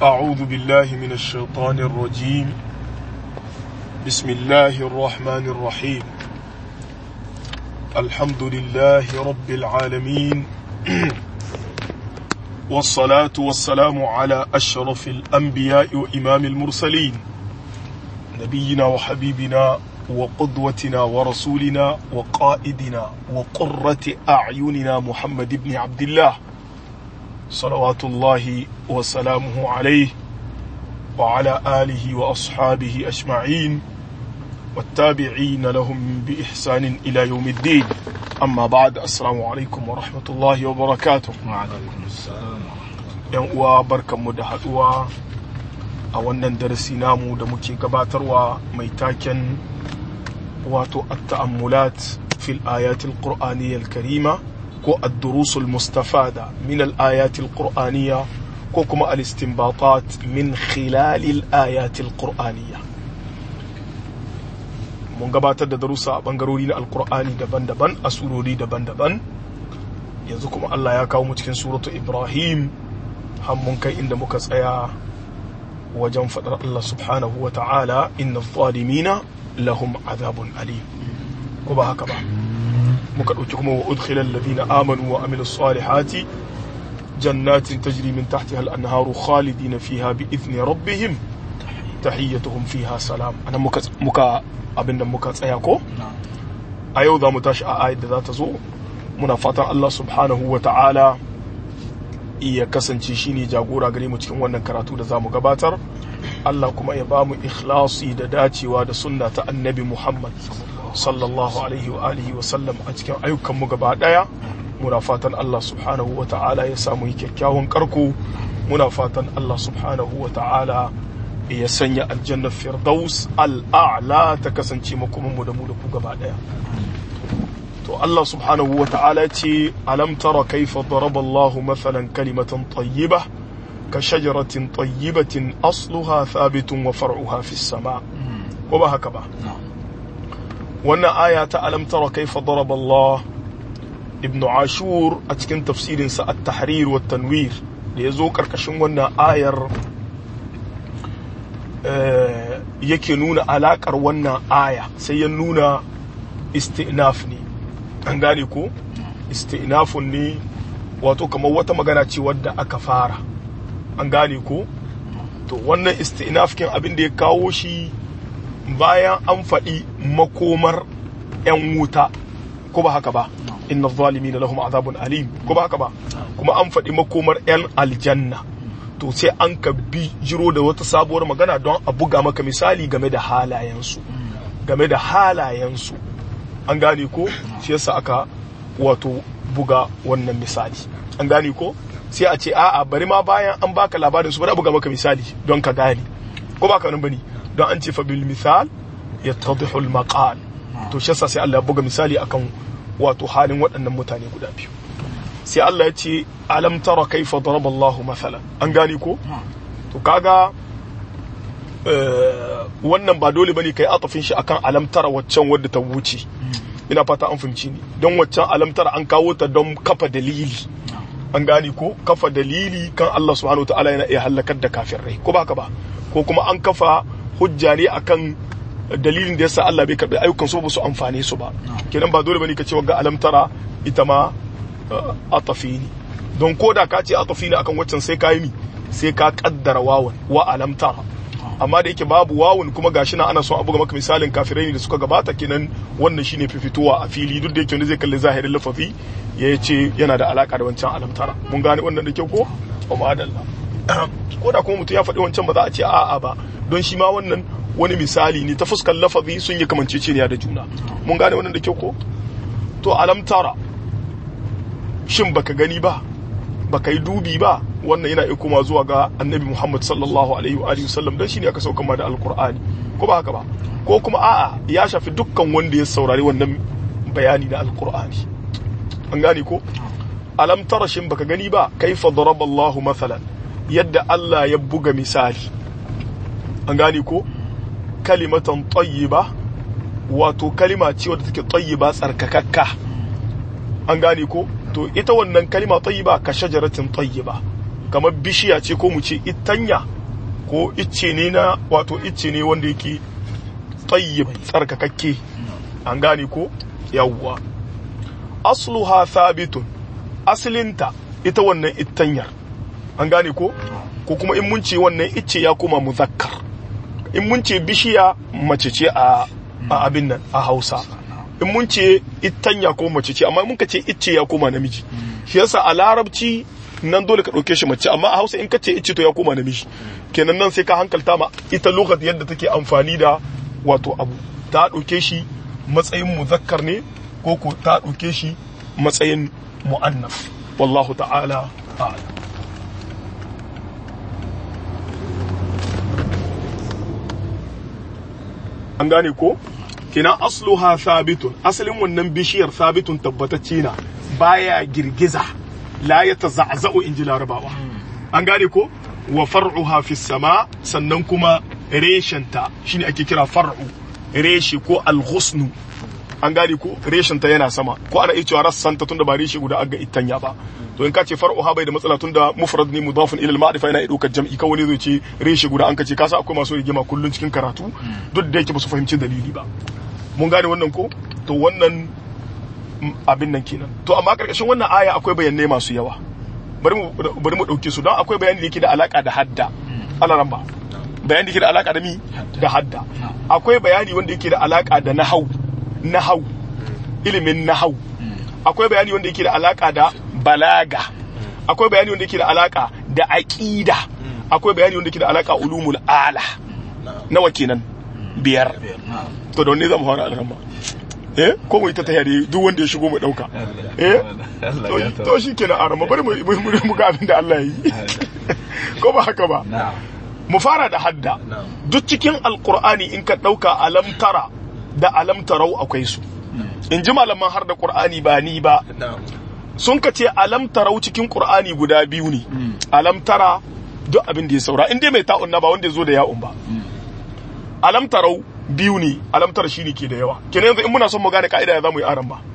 أعوذ بالله من الشيطان الرجيم بسم الله الرحمن الرحيم الحمد لله رب العالمين والصلاة والسلام على أشرف الأنبياء وإمام المرسلين نبينا وحبيبنا وقدوتنا ورسولنا وقائدنا وقرة أعيننا محمد بن عبد الله صلوات الله وسلامه عليه وعلى آله وأصحابه أجمعين والتابعين لهم بإحسان إلى يوم الدين أما بعد السلام عليكم ورحمة الله وبركاته وعليكم السلام yan uwa barkanmu da haduwa a wannan darasi namu da muke gabatarwa mai taken wato at-ta'ammulat fil ayatil qur'aniyyal karima ko ad-durusul mustafada min al-ayatil qur'aniyya ko kuma al-istinbatat min khilalil ayatil qur'aniyya mun gabatar da darussa a bangarori na alkur'ani daban-daban a surori daban-daban yanzu kuma Allah ya kawo mu cikin suratu Ibrahim har mun kai inda muka tsaya wajen faɗar Allah subhanahu wa ta'ala inna zalimina lahum azabun alim ko ba haka ba muka ɗauki kuma wa udkhilal ladina amanu wa amilus salihati jannatin tajri min tahtiha al-anharu khalidina fiha bi idni rabbihim tahiyyatuhum fiha salam anan muka muka abinda muka tsaya ko a yau za mu tashi a ayat da za ta zo muna fatan Allah subhanahu wa ta'ala iya kasance shine jagora gare mu cikin wannan karatu da za mu gabatar Allah kuma ya ba mu ikhlasi da dacewa da sunna ta annabi Muhammad sallallahu alaihi wa alihi wa sallam a cikin ayyukan mu gaba daya muna fatan Allah subhanahu wa ta'ala ya samu kyakkyawan karko muna fatan Allah subhanahu wa ta'ala ya sanya aljannar firdaus al'a'la ta kasance makomanmu da mu da ku gaba daya to Allah subhanahu wa ta'ala ce alam tara kaifa daraba Allah mathalan kalimatan tayyibah ka shajaratin tayyibatin asluha thabitun wa far'uha fis sama ko ba haka ba wannan aya ta alam tara kaifa daraba Allah ibn ashur a cikin tafsirinsa at-tahrir wa tanwir da ya zo karkashin wannan ayar yake nuna alakar wannan aya sai ya nuna istinaf ne an gane ko istinafun ne wato kamar wata magana ce wadda aka fara an gane ko to wannan istinafkin abin da ya kawo shi bayan an faɗi makomar 'yan wuta ko ba haka ba inna zalimi na lahum azabun alim ko ba haka ba kuma an faɗi makomar 'yan aljanna to sai an ka bi jiro da wata sabuwar magana don a buga maka misali game da halayensu game da halayensu an gane ko shi yasa aka wato buga wannan misali an gane ko sai a ce a'a bari ma bayan an baka labarin su bari a buga maka misali don ka gane ko baka nan bane don an ce fa bil misal yattadihu al maqal to shi yasa sai Allah ya buga misali akan wato halin waɗannan mutane guda biyu sai Allah ya ce alam tara kaifa daraba Allahu mathalan an gane ko to kaga wannan ba dole bane kai atafin shi akan alam tara waccan wadda ta wuce ina fata an fahimci ni don waccan alam tara an kawo ta don kafa dalili an gane ko kafa dalili kan Allah subhanahu wa ta'ala yana iya halakar da kafirai ko baka ba ko kuma an kafa hujja ne akan dalilin da yasa Allah bai karbi ayyukan su ba su amfane su ba kenan ba dole bane ka ce wagga alam tara ita ma atafi ne don ko da ka ce atafi ne akan waccan sai ka yi mi sai ka kaddara wawan wa alam tara amma da yake babu wawun kuma gashi na ana son a buga maka misalin kafirai ne da suka gabata kenan wannan shine fifituwa a fili duk da yake wanda zai kalli zahirin lafazi ya ce yana da alaka da wancan alam tara mun gane wannan da kyau ko o madalla ko da kuma mutum ya faɗi wancan ba za a ce a'a ba don shi ma wannan wani misali ne ta fuskar lafazi sun yi kamanceceniya da juna mun gane wannan da kyau ko to alam tara shin baka gani ba baka yi dubi ba wannan yana iya koma zuwa ga annabi Muhammad sallallahu alaihi wa alihi wasallam dan shine aka sauka ma da alqur'ani ko ba haka ba ko kuma a'a ya shafi dukkan wanda ya saurari wannan bayani na alqur'ani an gane ko alam tara shin baka gani ba kaifa daraba Allahu mathalan yadda Allah ya buga misali an gane ko kalimatan tayyiba wato kalima ce wadda take tayyiba tsarkakakka an gane ko to ita wannan kalima tayyiba ka shajaratin tayyiba kamar bishiya ce ko mu ce itanya ko icce ne na wato icce ne wanda yake tayyib tsarkakakke an gane ko yawwa asluha thabitun aslinta ita wannan ittanyar an gane ko ko kuma in mun ce wannan icce ya koma muzakkar in mun ce bishiya mace ce a a abin nan a Hausa in mun ce ittanya ko mace ce amma mun ka ce icce ya koma namiji shi yasa a larabci nan dole ka ɗauke shi mace amma a Hausa in ka ce icce to ya koma namiji kenan nan sai ka hankalta ma ita lugat yadda take amfani da wato abu ta ɗauke shi matsayin muzakkar ne ko ko ta ɗauke shi matsayin mu'annaf wallahu ta'ala a'lam an gane ko kina asluha thabitun asalin wannan bishiyar thabitun tabbatacce na baya girgiza la ya taza'za'u inji larabawa an gane ko wa far'uha fi sama sannan kuma reshenta shine ake kira far'u reshe ko alghusnu an gane ko reshenta yana sama ko ana iya cewa rassanta tunda ba reshe guda aga itanya ba to in ka ce far'uha bai da matsala tunda mufrad ne mudafun ila al-ma'rifa yana ɗaukar jam'i kawai ne zai ce reshe guda an ka ce ka sa akwai masu rigima kullun cikin karatu duk da yake ba su fahimci dalili ba mun gane wannan ko to wannan abin nan kenan to amma karkashin wannan aya akwai bayanai masu yawa bari mu bari mu dauke su don akwai bayani da yake da alaka da hadda alaran ba bayani da yake da alaka da mi da hadda akwai bayani wanda yake da alaka da nahau nahau ilimin nahau akwai bayani wanda yake da alaka da balaga akwai bayani wanda yake da alaka da aqida akwai bayani wanda yake da alaka ulumul ala nawa kenan biyar to da wanne zamu fara alramma eh ko mu ita ta yare duk wanda ya shigo mu dauka eh to to shikenan arama bari mu mu ga abin da Allah yi ko ba haka ba mu fara da hadda duk cikin alqur'ani in ka dauka alam tara da alam tarau akwai su in ji malaman har da qur'ani ba ni ba sun ka ce alam tarau cikin qur'ani guda biyu ne alam tara duk abin da ya saura in dai mai ta'un na ba wanda ya zo da ya'un ba alam tarau biyu ne alamtar shi ne ke da yawa kenan yanzu in muna son mu gane ka'ida ya zamu yi aran ba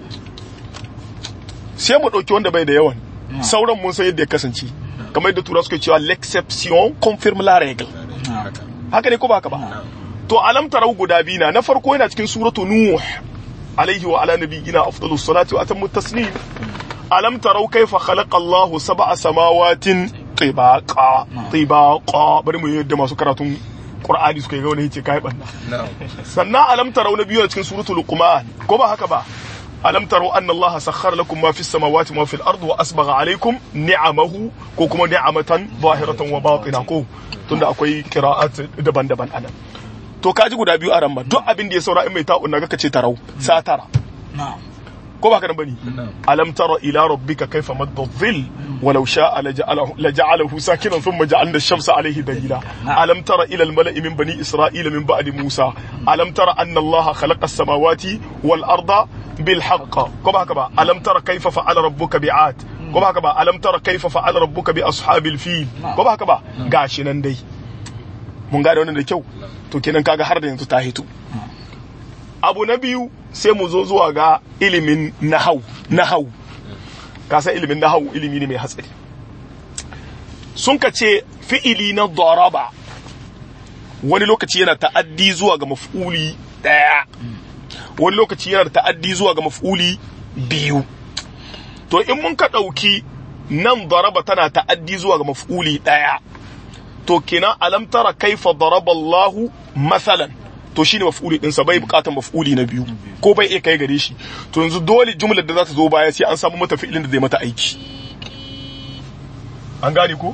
sai mu ɗauki wanda bai da yawan sauran mun san yadda ya kasance kamar yadda tura suka cewa l'exception confirme la règle haka ne ko ba haka ba to alam tarau guda biyu na na farko yana cikin suratu nuh alaihi wa ala nabiyina afdalus salati wa atammu taslim alam tarau kaifa khalaqa Allahu sab'a samawatin tibaqa tibaqa bari mu yadda masu karatun Qur'ani suka yi wani yace kai banna sannan alam tarau na biyu a cikin suratul luqman ko ba haka ba alam tarau anna allaha sakhkhara lakum ma fis samawati wa fil ardi wa asbagha alaykum ni'amahu ko kuma ni'amatan zahiratan wa batina ko tunda akwai qira'at daban-daban anan to kaji guda biyu a ramma duk abin da ya saura in mai ta'un naga kace tarau sa tara ko ba ka nan bane alam tara ila rabbika kayfa madda dhill walau sha'a laja'alahu sakinan thumma ja'alna ash-shamsa alayhi dalila alam tara ila al-mala'i min bani isra'ila min ba'di musa alam tara anna allaha khalaqa as-samawati wal arda bil haqq ko ba ka ba alam tara kayfa fa'ala rabbuka bi'ad ko ba ka ba alam tara kayfa fa'ala rabbuka bi ashabil fil ko ba ka ba gashi nan dai mun gane wannan da kyau to kenan kaga har da yanzu ta hito abu na biyu sai mu zo zuwa ga ilimin nahau nahau ka san ilimin nahau ilimi ne mai hatsari sun ka ce fi'ili na daraba wani lokaci yana ta'addi zuwa ga maf'uli daya wani lokaci yana ta'addi zuwa ga maf'uli biyu to in mun ka ɗauki nan daraba tana ta'addi zuwa ga maf'uli daya to kenan alam tara kaifa daraba Allahu masalan to shine maf'uli din sa bai bukatar maf'uli na biyu ko bai iya kai gare shi to yanzu dole jumlar da za ta zo baya sai an samu mata fi'ilin da zai mata aiki an gane ko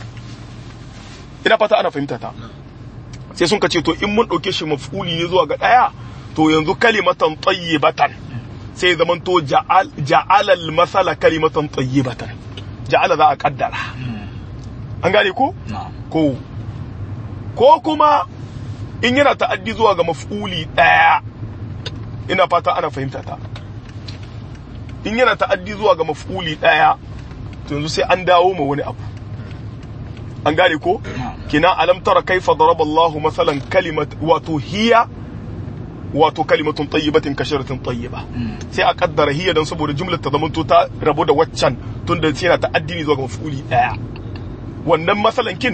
ina fata ana fahimta ta sai sun ka ce to in mun dauke shi maf'uli ne zuwa ga daya to yanzu kalimatan tayyibatan sai zaman to ja'al ja'ala al-masala kalimatan tayyibatan ja'ala za a kaddara an gane ko ko ko kuma in yana ta'addi zuwa ga maf'uli ɗaya ina fata ana fahimta ta in yana ta'addi zuwa ga maf'uli ɗaya to yanzu sai an dawo ma wani abu an gane ko kina alam tara kaifa daraba Allah masalan kalimat wato hiya wato kalimatun tayyibatin kasharatin tayyiba sai a kaddara hiya dan saboda jumlar ta zamanto ta rabu da waccan tunda sai yana ta'addi ne zuwa ga maf'uli ɗaya wannan masalan kin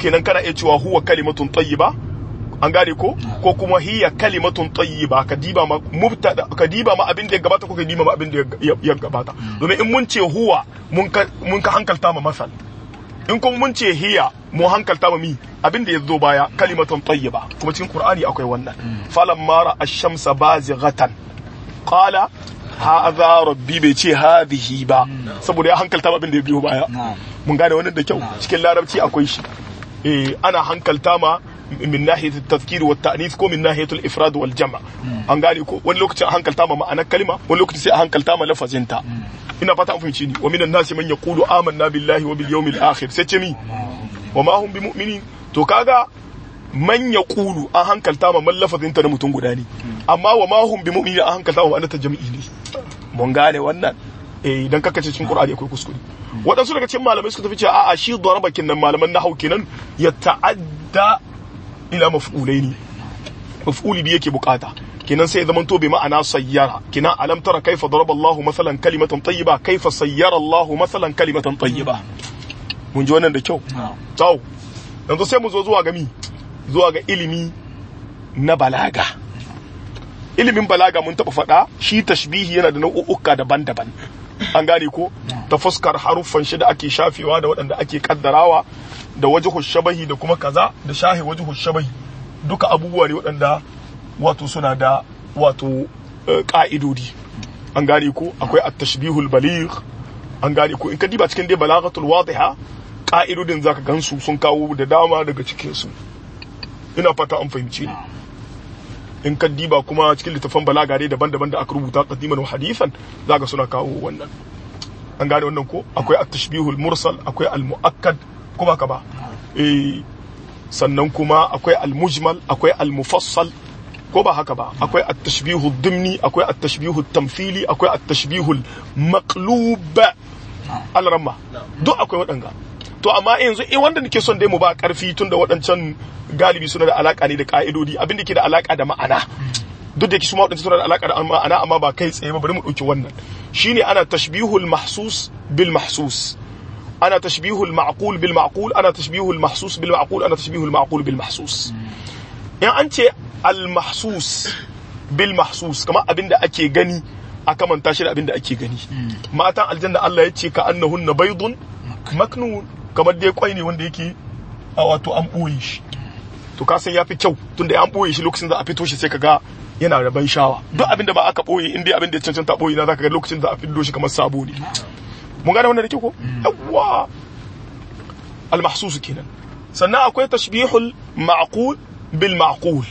kenan kana iya cewa huwa kalimatun tayyiba an gane ko ko kuma hiya kalimatun tayyiba ka diba ma mubtada ka diba ma abin da ya gabata ko ka diba ma abin da ya gabata domin in mun ce huwa mun ka mun ka hankalta ma masal in kuma mun ce hiya mu hankalta ma mi abin da ya zo baya kalimatun tayyiba kuma cikin qur'ani akwai wannan falamma ra ash-shamsa bazighatan qala hadha rabbi bai ce hadhihi ba saboda ya hankalta ma abin da ya biyo baya mun gane wannan da kyau cikin larabci akwai shi eh ana hankalta ma min nahiyat at-tadhkir wa at-ta'nith ko min nahiyat al-ifrad wal jam' an gane ko wani lokacin a hankalta ma ma'anar kalma wani lokacin sai a hankalta ma lafazinta ina fata an fahimci ni wa minan nasi man yaqulu amanna billahi wa bil yawmil akhir sai ce mi wa ma hum bimu'minin to kaga man yaqulu an hankalta ma man lafazinta na mutum guda ne amma wa ma hum bimu'minin an hankalta ma ma'anar ta jami'i ne mun gane wannan eh idan kaka ce cikin qur'ani akwai kuskure waɗansu daga cikin malamai suka tafi cewa a'a shi darabakin nan malaman nahau kenan ya ta'adda ila maf'ulaini maf'uli bi yake bukata kenan sai zaman to bi ma'ana sayyara kenan alam tara kaifa daraba Allah masalan kalimatan tayyiba kaifa sayyara Allah masalan kalimatan tayyiba mun ji wannan da kyau to yanzu sai mu zo zuwa ga mi zuwa ga ilimi na balaga ilimin balaga mun taba faɗa shi tashbihi yana da nau'uka daban-daban an gane ko ta fuskar haruffan shi da ake shafewa da waɗanda ake kaddarawa da wajhu shabahi da kuma kaza da shahi wajhu shabahi duka abubuwa ne waɗanda wato suna da wato ka'idodi an gane ko akwai at-tashbihul baligh an gane ko in ka diba cikin dai balaghatul wadiha ka'idodin zaka gansu sun kawo da dama daga cikin su ina fata an fahimci ni in ka diba kuma cikin littafan balaga dai daban-daban da aka rubuta qadiman wa hadithan zaka suna kawo wannan an gane wannan ko akwai at-tashbihul mursal akwai al-muakkad ko ba ka ba eh sannan kuma akwai al-mujmal akwai al-mufassal ko ba haka ba akwai at-tashbihu dimni akwai at-tashbihu tamthili akwai at-tashbihu maqlub al-ramma duk akwai waɗanga to amma yanzu eh wanda nake son dai mu ba karfi tunda waɗancan galibi suna da alaka ne da ka'idodi abin da ke da alaka da ma'ana duk da su ma waɗancan suna da alaka da ma'ana amma ba kai tsaye ba bari mu ɗauki wannan shine ana tashbihul mahsus bil mahsus ana tashbihul ma'qul bil ma'qul ana tashbihul mahsus bil ma'qul ana tashbihul ma'qul bil mahsus in an ce al mahsus bil mahsus kamar abin da ake gani a kamanta shi da abin da ake gani matan aljanna Allah ya ce ka annahunna baydun maknun kamar dai kwai ne wanda yake a wato an ɓoye shi to ka san yafi kyau tunda an ɓoye shi lokacin da a fito shi sai kaga yana da ban shawa duk abin da ba aka ɓoye in dai abin da ya cancanta ɓoye na zaka ga lokacin da a fito shi kamar sabo ne mun gane wannan da ke ko yawwa al-mahsus kenan sannan akwai tashbihul ma'qul bil ma'qul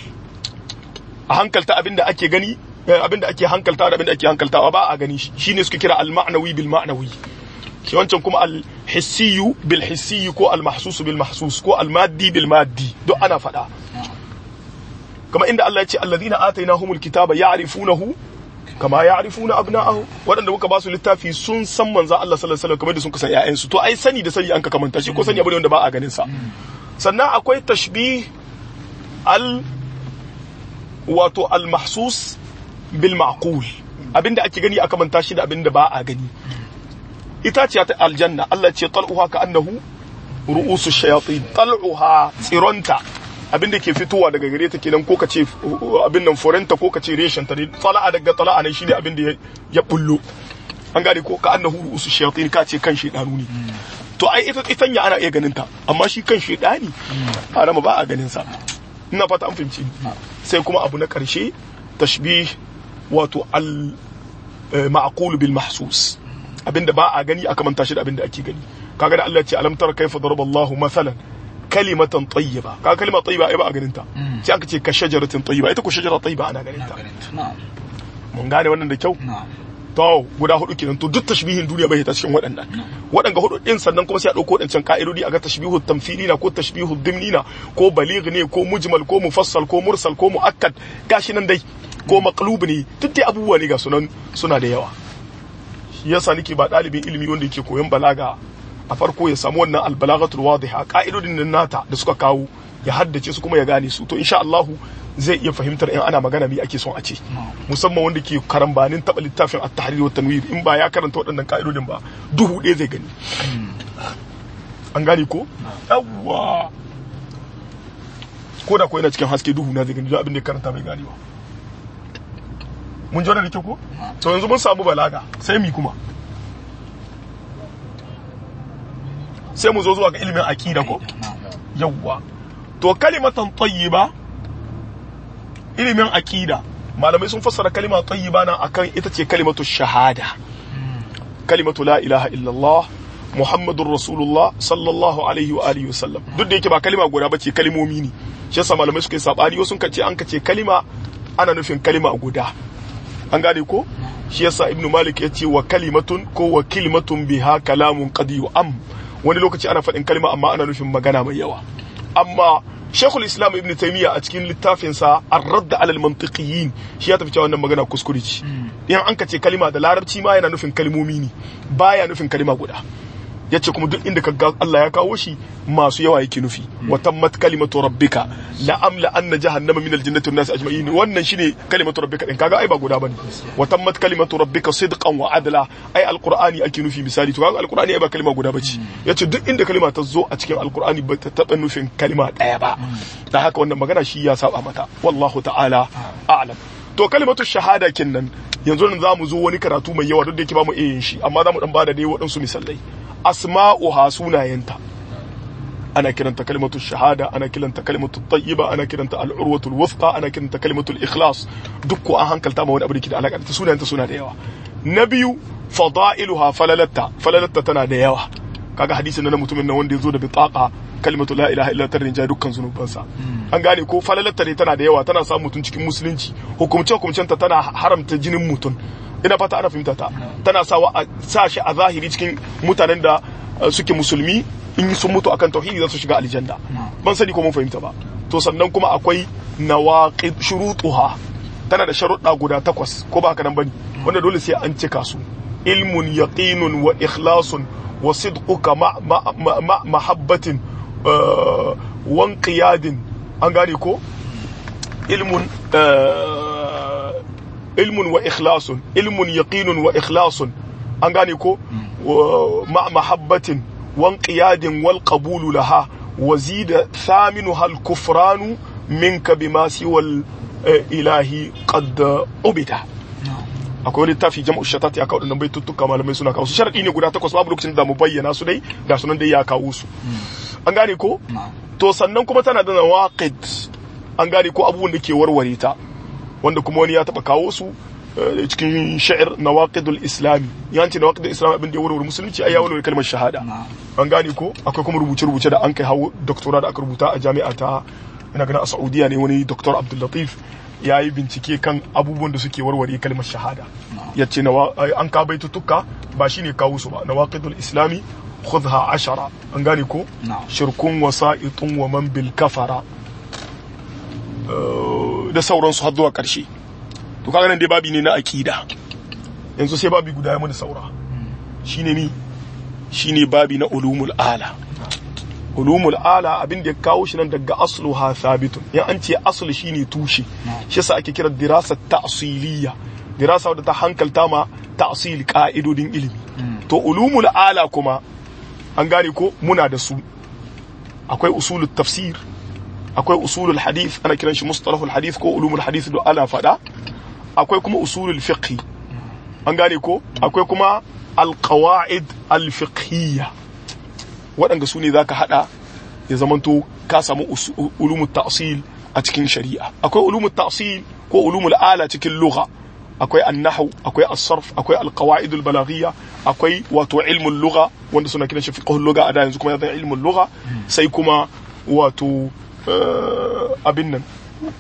a hankalta abin da ake gani abin da ake hankalta da abin da ake hankaltawa ba a gani shi shine suke kira al-ma'nawi bil ma'nawi shi wancan kuma al-hissiyu bil hissiyu ko al-mahsus bil mahsus ko al-maddi bil maddi duk ana faɗa kama inda Allah ya ce alladhina atainahumul kitaba ya'rifunahu kama ya'rifuna abna'ahu waɗanda muka ba su littafi sun san manzo Allah sallallahu alaihi wasallam kamar da sun kasan ƴaƴansu to ai sani da sani an ka kamanta shi ko sani abu ne wanda ba a ganin sa sannan akwai tashbih al wato al-mahsus bil ma'qul abinda ake gani aka manta shi da abinda ba a gani ita ce ta aljanna Allah ce tal'uha ka annahu ru'usu shayatin tal'uha tsironta abinda ke fitowa daga gare ta kenan ko ka ce abin nan forenta ko ka ce reshen ta ne tala'a daga tala'a ne shine abin da ya bullo an gane ko ka annahu ru'usu shayatin ka ce kan shedanu ne to ai ita itanya ana iya ganin ta amma shi kan shedani ana ba a ganin sa ina fata an fahimci sai kuma abu na karshe tashbih wato al ma'qul bil mahsus abinda ba a gani aka manta shi da abinda ake gani kaga da Allah ya ce alam tara kaifa daraba Allahu mathalan kalimatan tayyiba kaga kalima tayyiba ai ba a ganin ta sai aka ce ka shajaratin tayyiba ita ko shajara tayyiba ana ganin ta mun gane wannan da kyau to guda hudu kenan to duk tashbihin duniya bai ta cikin waɗannan waɗanga hudu din sannan kuma sai a dauko waɗancan ka'idodi aga tashbihu tamthilina ko tashbihu dimnina ko baligh ne ko mujmal ko mufassal ko mursal ko muakkad gashi nan dai ko maqlub ne duk dai abubuwa ne ga sunan suna da yawa shi yasa nake ba ɗalibin ilimi wanda yake koyon balaga a farko ya samu wannan albalagatul wadiha ka'idodin nan nata da suka kawo ya haddace su kuma ya gane su to insha Allah zai iya fahimtar in ana magana me ake son a ce musamman wanda ke karambanin taba littafin at-tahrir wa tanwir in ba ya karanta waɗannan ka'idodin ba duhu ɗaya zai gani an gane ko yawwa ko da ko yana cikin haske duhu na zai gani abin da ya karanta bai gani ba mun ji wannan da ke ko to yanzu mun samu balaga sai mi kuma sai mu zo zuwa ga ilimin aqida ko yawwa to kalimatan tayyiba ilimin aqida malamai sun fassara kalima tayyiba nan akan ita ce kalimatu shahada kalimatu la ilaha illallah muhammadur rasulullah sallallahu alaihi wa alihi wasallam duk da yake ba kalima guda bace kalimomi ne shi yasa malamai suka yi sabani wasu kan ce an ka ce kalima ana nufin kalima guda an gane ko shi yasa ibnu malik ya ce wa kalimatun ko wa kalimatun biha kalamun qad am wani lokaci ana faɗin kalima amma ana nufin magana mai yawa amma shekul islam ibn taimiyya a cikin littafinsa ar-radd alal mantiqiyin shi ya tafi cewa wannan magana kuskure ce in an ka ce kalima da larabci ma yana nufin kalmomi ne baya nufin kalima guda yace kuma duk inda kaga Allah ya kawo shi masu yawa yake nufi wa tammat kalimatu rabbika la amla anna jahannama min aljannati wan nas ajma'in wannan shine kalimatu rabbika din kaga ai ba guda bane wa tammat kalimatu rabbika sidqan wa adla ai alqur'ani ake nufi misali to kaga alqur'ani ai ba kalima guda bace yace duk inda kalima ta zo a cikin alqur'ani ba ta taba nufin kalima daya ba dan haka wannan magana shi ya saba mata wallahu ta'ala a'lam to kalimatu shahada kinnan yanzu nan zamu zo wani karatu mai yawa duk da yake ba mu iya yin shi amma zamu dan bada dai waɗansu misalai asma'uha sunayenta ana kiranta kalimatu shahada ana kiranta kalimatu tayyiba ana kiranta al'urwatul wuthqa ana kiranta kalimatul ikhlas duk ko an hankalta ma wani abu da ke da alaka da sunayenta suna da yawa na biyu fada'iluha falalatta falalatta tana da yawa kaga hadisin na mutumin nan wanda ya zo da bitaqa kalimatu la ilaha illa tarin ja dukkan zunubansa an gane ko falalatta ne tana da yawa tana sa mutum cikin musulunci hukumce hukumcenta tana haramta jinin mutum ina fata ana fahimta ta tana sawa a sa shi a zahiri cikin mutanen da suke musulmi in sun mutu akan tauhidi za su shiga aljanna ban sani ko mun fahimta ba to sannan kuma akwai nawaqid shurutuha tana da sharuɗa guda takwas ko ba haka nan bane wanda dole sai an cika su ilmun yaqinun wa ikhlasun wa sidquka ma ma mahabbatin wa qiyadin an gane ko ilmun ilmun wa ikhlasun ilmun yaqinun wa ikhlasun an gane ko ma mahabbatin wan qiyadin wal qabulu laha wa zida thaminuha al kufranu minka bima siwal ilahi qad ubida akwai wani tafi jama'u shatat ya kawo bai tuttuka malamai suna kawo su sharadi ne guda takwas babu lokacin da mu bayyana su dai ga sunan dai ya kawo su an gane ko to sannan kuma tana da nawaqid an gane ko abubuwan da ke warware ta wanda kuma wani ya taba kawo su cikin sha'ir nawaqidul islami yanci nawaqidul islami abin da ya warware musulunci ai ya warware kalmar shahada an gane ko akwai kuma rubuce rubuce da an kai hawo doktora da aka rubuta a jami'a ta ina ganin a Saudiya ne wani doktor Abdul Latif ya yi bincike kan abubuwan da suke warware kalmar shahada ya ce an ka baitutuka ba shine kawo su ba nawaqidul islami khudha ashara an gane ko shirkun wasa'itun wa man bil kafara da sauransu har zuwa ƙarshe to kaga nan dai babi ne na akida yanzu sai babi guda ya mana saura shine mi shine babi na ulumul ala ulumul ala abin da ya kawo shi nan daga asluha thabitun yan an ce aslu shine tushe shi yasa ake kira dirasa ta'siliyya dirasa wadda ta hankalta ma ta'sil ka'idodin ilimi to ulumul ala kuma an gane ko muna da su akwai usulul tafsir akwai usulul hadith ana kiran shi mustalahul hadith ko ulumul hadith da ana fada akwai kuma usulul fiqh an gane ko akwai kuma alqawaid alfiqhiyya waɗanda su ne zaka hada ya zamanto ka samu ulumul ta'sil a cikin shari'a akwai ulumul ta'sil ko ulumul ala cikin lugha akwai annahu akwai as-sarf akwai al-qawaid al-balaghiyya akwai wato ilmul lugha wanda suna kiran shi fiqhul lugha a da yanzu kuma ya zama ilmul lugha sai kuma wato abin nan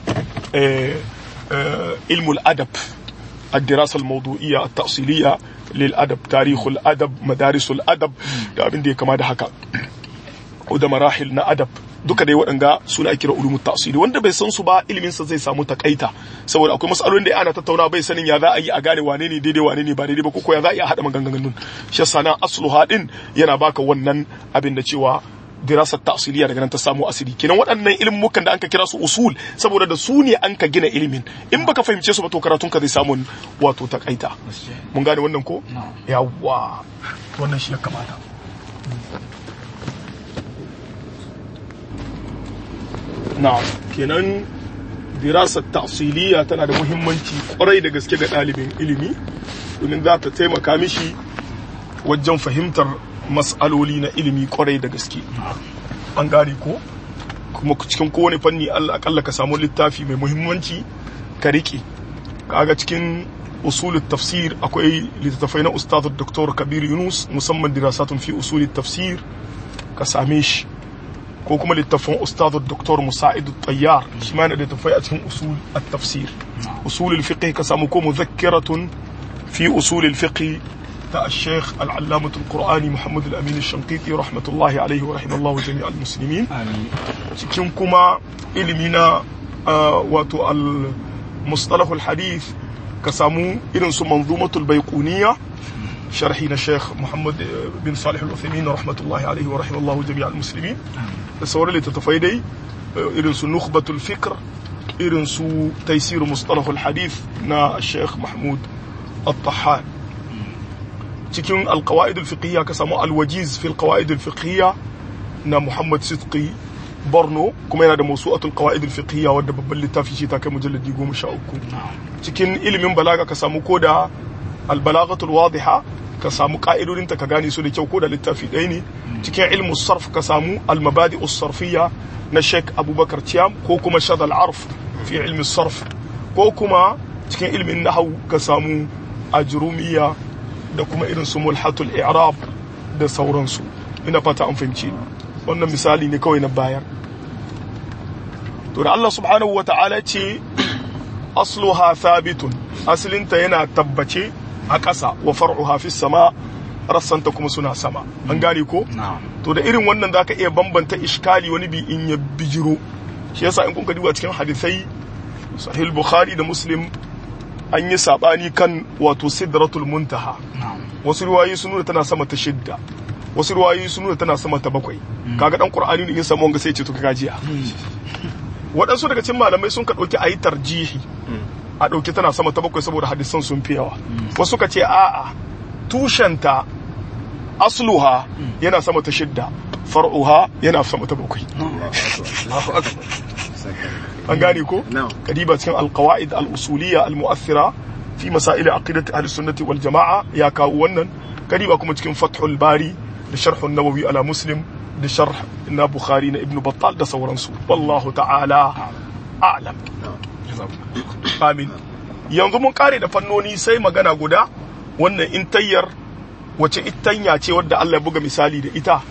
ilmul adab الدراسة الموضوعية التأصيلية للأدب تاريخ الأدب مدارس الأدب da abin da ya kama da haka da marahil na adab duka dai waɗanga suna kira ulumul ta'sili wanda bai san su ba ilimin sa zai samu takaita saboda akwai masalolin da ana tattauna bai sanin ya za a yi a gane wane ne daidai wane ne ba daidai ba ko ya za a yi a haɗa maganganun shi sana asluha din yana baka wannan abin da cewa dirasar ta'siliya daga nan ta samu asiri kenan waɗannan ilmukan da anka kira su usul saboda da su ne anka gina ilimin in baka fahimce su ba to karatun ka zai samu wato takaita mun gane wannan ko yawwa wannan shi ya kamata na'am kenan dirasar ta'siliya tana da muhimmanci kwarai da gaske ga ɗalibin ilimi domin za ta taimaka mishi wajen fahimtar mas'aloli na ilimi kwarai da gaske an gane ko kuma cikin kowane fanni Allah akalla ka samu littafi mai muhimmanci ka riƙe kaga cikin usulul tafsir akwai littattafai na ustaz Dr. Kabir Yunus musamman dirasatun fi usulul tafsir ka same shi ko kuma littafin ustaz Dr. Musa'id Tayyar shi ma yana da littattafai a cikin usul at-tafsir usulul fiqh ka samu ko muzakkiratun fi usulul fiqh ta الشيخ العلامة القرآني محمد الأمين الشنقيطي رحمة الله عليه ورحمه الله جميع المسلمين cikin kuma ilimina wato al-mustalahul hadith ka samu irin su manzumatul baiquniya sharhi na Sheikh Muhammad bin Salih al-Uthaymeen rahmatullahi alaihi wa rahimallahu jami' al-muslimin da sauran littattafai dai irin su nukhbatul fikr irin su taysir mustalahul hadith na Sheikh Mahmud al-Tahan cikin al-qawaid al-fiqhiyya ka samu al-wajiz fi al-qawaid al-fiqhiyya na Muhammad Sidqi Borno kuma yana da mawsu'atul qawaid al-fiqhiyya wadda babban littafi ce ta kai mujalladi 13 cikin ilimin balaga ka samu ko da al-balaghatul wadiha ka samu ka'idodin ta ka gane su da kyau ko da littafi ɗaya ne cikin ilmu sarf ka samu al-mabadi'us sarfiyya na Sheikh Abubakar Tiyam ko kuma shad al-arf fi ilmi sarf ko kuma cikin ilmin nahwu ka samu ajrumiyya da kuma irin su mulhatul i'rab da sauransu ina fata an fahimci wannan misali ne kawai na bayar to da Allah subhanahu wa ta'ala ce asluha thabitun asalinta yana tabbace a ƙasa wa far'uha fis sama rassanta kuma suna sama an gane ko to da irin wannan zaka iya bambanta iskali wani bi in ya bijiro shi yasa in kun ka duba cikin hadisai sahih bukhari da muslim an yi sabani kan wato sidratul muntaha wasu riwayoyi sun nuna tana sama ta shidda wasu ruwayoyi sun nuna tana sama ta bakwai kaga dan qur'ani ne in samu wanga sai ce to kaga jiya waɗansu daga cikin malamai sun ka ɗauki ayi tarjihi a ɗauki tana sama ta bakwai saboda hadisan sun fi yawa wasu ka ce a'a tushenta asluha yana sama ta shidda far'uha yana sama ta bakwai an gane ko kadiba cikin alqawaid al-usuliyya al-mu'athira fi masail aqidati ahli sunnati wal jama'a ya kawo wannan kadiba kuma cikin fathul bari da sharhun nawawi ala muslim da sharh na bukhari na ibn battal da sauransu wallahu ta'ala a'lam amin yanzu mun kare da fannoni sai magana guda wannan intayyar wace itanya ce wadda Allah ya buga misali da ita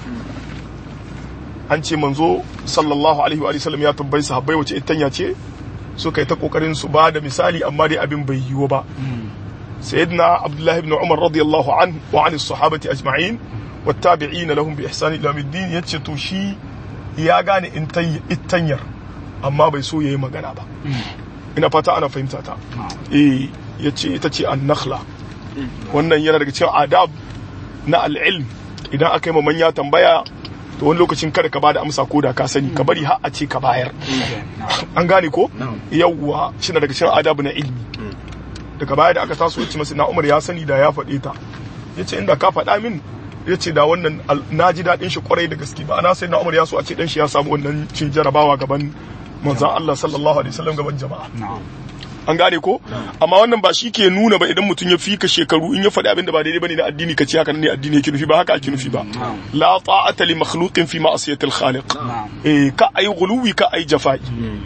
an ce manzo sallallahu alaihi wa sallam ya tambayi sahabbai wace itanya ce suka yi ta kokarin su ba da misali amma dai abin bai yiwu ba sayyidina abdullahi ibn umar radiyallahu anhu wa an sahabati ajma'in والتابعين لهم بإحسان إلى الدين yace to shi ya gane itanyar amma bai so yayi magana ba ina fata ana fahimta ta eh yace ita ce an-nakhla wannan yana daga cikin adab na al-ilm idan aka yi ma manya tambaya to wani lokacin kada ka bada amsa ko da ka sani ka bari har a ce ka bayar an gane ko yawwa shi daga cikin adab na ilmi daga baya da aka taso yace masa na Umar ya sani da ya faɗe ta yace inda ka faɗa min ya ce da wannan na ji daɗin shi kwarai da gaske ba na sai na umar ya so a ce dan shi ya samu wannan cin jarabawa gaban manzan Allah sallallahu alaihi wasallam gaban jama'a an gane ko amma wannan ba shi ke nuna ba idan mutum ya fika shekaru in ya faɗi abin da ba daidai bane na addini ka ce haka ne addini yake nufi ba haka ake nufi ba la ta'ata li makhluqin fi ma'siyati al-khaliq eh ka ay ghuluwi ka ay jafa'i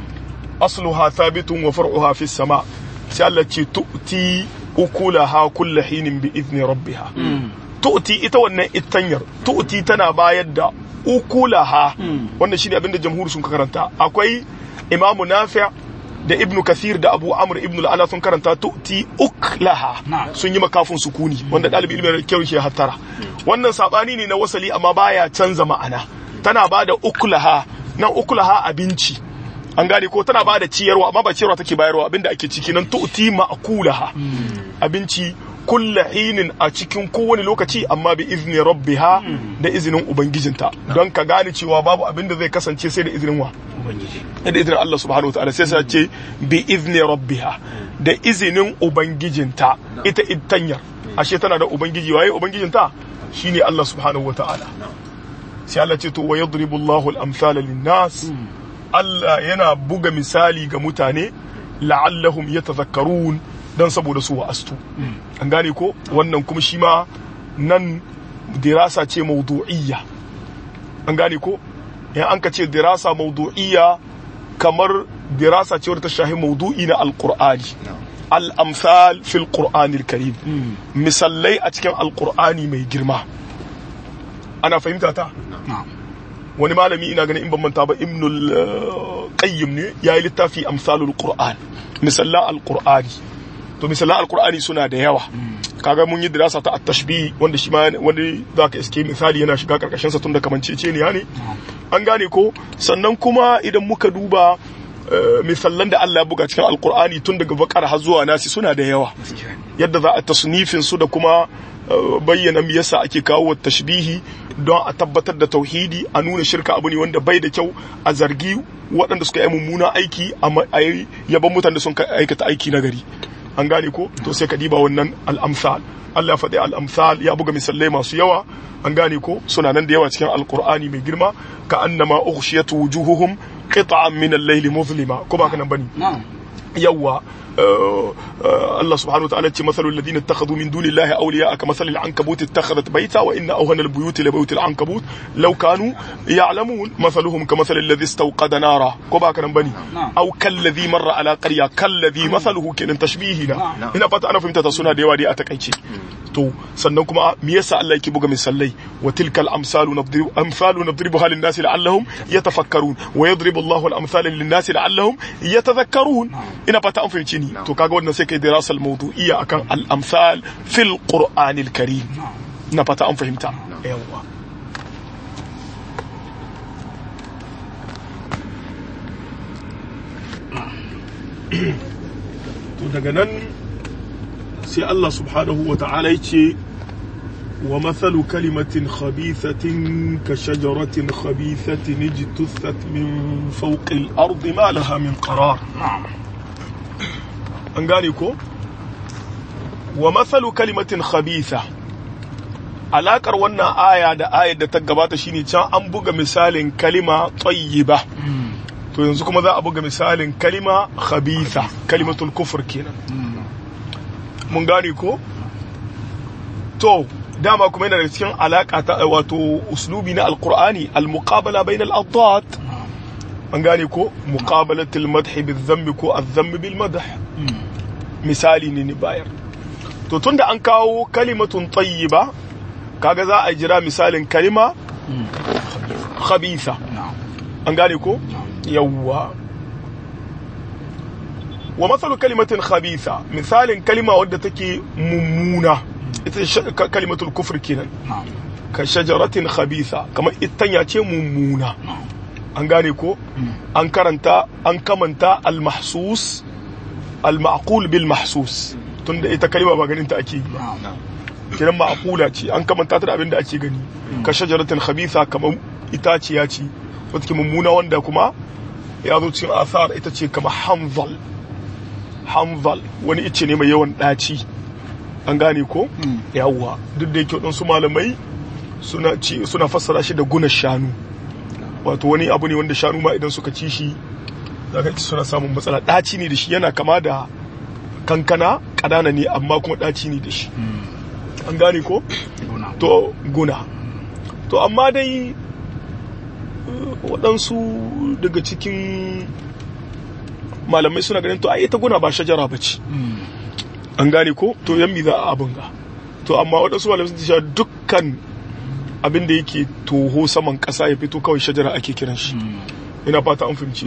asluha thabitun wa far'uha fi sama sai Allah ce tu'ti ukulaha kullu hinin bi idni rabbiha tu'ti ita wannan itanyar tu'ti tana bayar da ukulaha wannan shine abinda jamhur sun karanta akwai imamu nafi' da ibnu kathir da abu amr ibnu al'ala sun karanta tu'ti uklaha sun yi makafin sukuni wanda dalibi ilimin kyau shi hattara wannan sabani ne na wasali amma baya canza ma'ana tana bada uklaha nan uklaha abinci an gane ko tana bada ciyarwa amma ba ciyarwa take bayarwa abinda ake ciki nan tu'ti ma'kulaha abinci kulla hinin a cikin kowane lokaci amma bi izni rabbiha da izinin ubangijinta don ka gane cewa babu abin da zai kasance sai da izinin wa da izinin Allah subhanahu wa ta'ala sai sa ce bi izni rabbiha da izinin ubangijinta ita ittanyar ashe tana da ubangiji waye ubangijinta shine Allah subhanahu wa ta'ala sai Allah ce to wa yadribu Allahu al-amthala lin-nas Allah yana buga misali ga mutane la'allahum yatazakkarun dan saboda su wa'astu an gane ko wannan kuma shi ma nan dirasa ce mawdu'iyya an gane ko in an ka ce dirasa mawdu'iyya kamar dirasa ce wadda ta shahi mawdu'i na alqur'ani al-amsal fil qur'anil karim misallai a cikin alqur'ani mai girma ana fahimta ta wani malami ina ganin in ban manta ba ibnul qayyim ne yayi littafi amsalul qur'an misallan alqur'ani to misallan alqur'ani suna da yawa kaga mun yi dirasa ta at-tashbih wanda shi ma wani zaka iske misali yana shiga karkashin sa tunda kamancece ne ne an gane ko sannan kuma idan muka duba misallan da Allah ya buga cikin alqur'ani tun daga bakar har zuwa nasi suna da yawa yadda za a tasnifin su da kuma bayyana me yasa ake kawo tashbihi don a tabbatar da tauhidi a nuna shirka abu ne wanda bai da kyau a zargi waɗanda suka yi mummunan aiki a yaban mutane sun aikata aiki na gari an gane ko to sai ka diba wannan al'amsal Allah ya faɗi al'amsal ya buga misalai masu yawa an gane ko suna nan da yawa cikin alkur'ani mai girma ka annama ughshiyat wujuhuhum qita'an min al-layli muzlima ko ba kana bane yawa الله سبحانه وتعالى مثل الذين اتخذوا من دون الله أولياء كمثل العنكبوت اتخذت بيتا وإن أوهن البيوت لبيوت العنكبوت لو كانوا يعلمون مثلهم كمثل الذي استوقد نارا كوبا كان بني أو كالذي مر على قرية كالذي مثله كان تشبيهنا هنا فتا أنا فهمت تصنع ديوا دي أتكيشي to sannan kuma me yasa Allah yake buga misalai wa tilkal amsalu nadribu amsalu nadribuha lin nasi la'allahum yatafakkarun wa yadribu Allahu al amsala lin nasi la'allahum yatadhakkarun ina fata an fahimci ni to kaga wannan sai kai dirasal mawdu'iyya akan al amsal fil qur'anil karim ina fata an fahimta yawa to daga nan sai Allah subhanahu wa ta'ala ya ce wa mathalu kalimatin khabithatin ka shajaratin khabithatin ijtuthat min fawqi al-ardi ma laha min qarar an gane ko wa mathalu kalimatin khabitha alakar wannan aya da ayar da ta gabata shine can an buga misalin kalima tayyiba to yanzu kuma za a buga misalin kalima khabitha kalimatul kufur kenan mun gane ko to dama kuma yana da cikin alaka ta wato uslubi na alqur'ani almuqabala bainal adad an gane ko muqabalatul madh bil dhanbi ko adh-dhanb bil madh misali ne ni bayar to tunda an kawo kalimatun tayyiba kaga za a jira misalin kalima khabitha an gane ko yawwa wa matsalu kalimatin khabitha misalin kalima wadda take mummuna ita kalimatul kufr kenan ka shajaratin khabitha kamar itanya ce mummuna an gane ko an karanta an kamanta al-mahsus al-ma'qul bil mahsus tunda ita kalima ba ganin ta ake yi kiran ma'qula ce an kamanta ta da abin da ake gani ka shajaratin khabitha kamar itaciya ce wata ke mummuna wanda kuma ya zo cikin asar ita ce kama hanzal hanzal wani ice ne mai yawan ɗaci an gane ko yawwa duk da yake waɗansu malamai suna ci suna fassara shi da guna shanu wato wani abu ne wanda shanu ma idan suka ci shi zaka ci suna samun matsala ɗaci ne da shi yana kama da kankana ƙanana ne amma kuma ɗaci ne da shi an gane ko to guna to amma dai waɗansu daga cikin malamai suna ganin to ai ita guna ba shajara ba ce an gane ko to yan za a abin ga to amma waɗansu malamai sun ce dukkan abin da yake toho saman ƙasa ya fito kawai shajara ake kiran shi ina fata an fahimci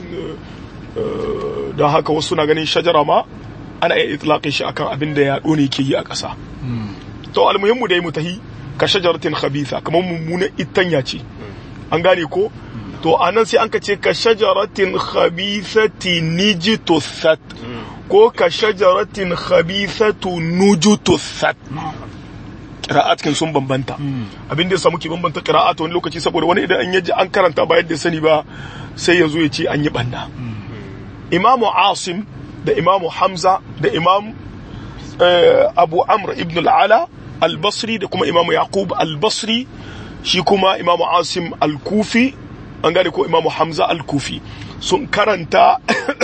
don haka wasu suna ganin shajara ma ana iya itlaƙin shi akan abin da ya ne ke yi a ƙasa to almuhimmu dai mutahi ka shajaratin khabitha kamar mummunan itanya ce an gane ko to anan sai an ka ce ka shajaratin khabithati nijtusat ko ka shajaratin khabithatu nujutusat qira'at kin sun bambanta abin da ya samu ke bambanta qira'at wani lokaci saboda wani idan an yaji an karanta ba yadda sani ba sai ya zo ya ce an yi banna imamu asim da imamu hamza da imam abu amr ibn al-ala al-basri da kuma imamu yaqub al-basri shi kuma imamu asim al-kufi an gane ko imamu hamza al-kufi sun karanta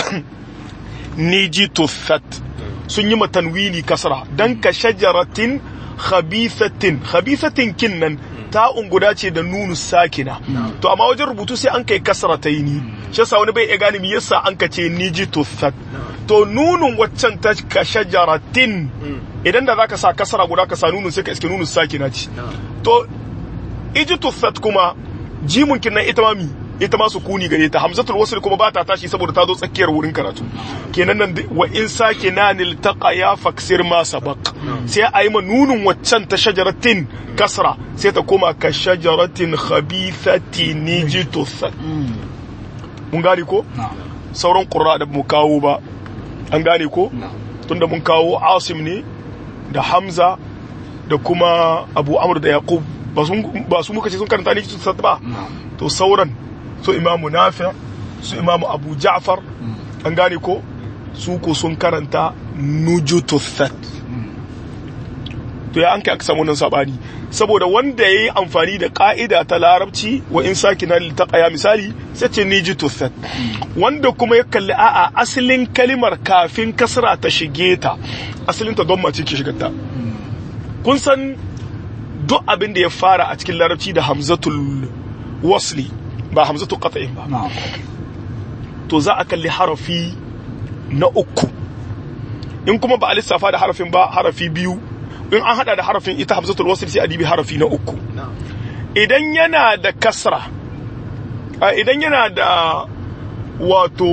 nijituthat sun yi matanwini kasra dan ka shajaratin khabithatin khabithatin kinnan ta unguda ce da nunu sakina to amma wajen rubutu sai an kai kasra ta yi ni shi yasa wani bai iya gane me yasa an ka ce nijituthat to nunun waccan ta ka shajaratin idan da zaka sa kasra guda ka sa nunun sai ka iske nunun sakina ce to ijituthat kuma jimun kinnan ita ma mi ita ma sukuni gare ta hamzatul wasl kuma ba ta tashi saboda ta zo tsakiyar wurin karatu kenan nan wa in sake nanil taqa ya faksir ma sabaq sai a yi ma nunun waccan ta shajaratin kasra sai ta koma ka shajaratin khabithati nijituthat mun gane ko sauran qurra da mu kawo ba an gane ko tunda mun kawo asim ne da hamza da kuma abu amr da yaqub ba su muka ce sun karanta nijituthat ba to sauran su imamu nafi su imamu abu ja'far an gane ko su ko sun karanta nujututhat to ya an kai aka samu nan sabani saboda wanda ya yi amfani da ka'ida ta larabci wa in saki na litaqaya misali sai ce nijututhat wanda kuma ya kalli a'a asalin kalimar kafin kasra ta shige ta asalin ta don mace ke shigarta kun san duk abin da ya fara a cikin larabci da hamzatul wasli ba hamzatu qat'in ba to za a kalli harafi na uku in kuma ba a lissafa da harafin ba harafi biyu in an hada da harafin ita hamzatul wasl sai a dibi harafi na uku idan yana da kasra idan yana da wato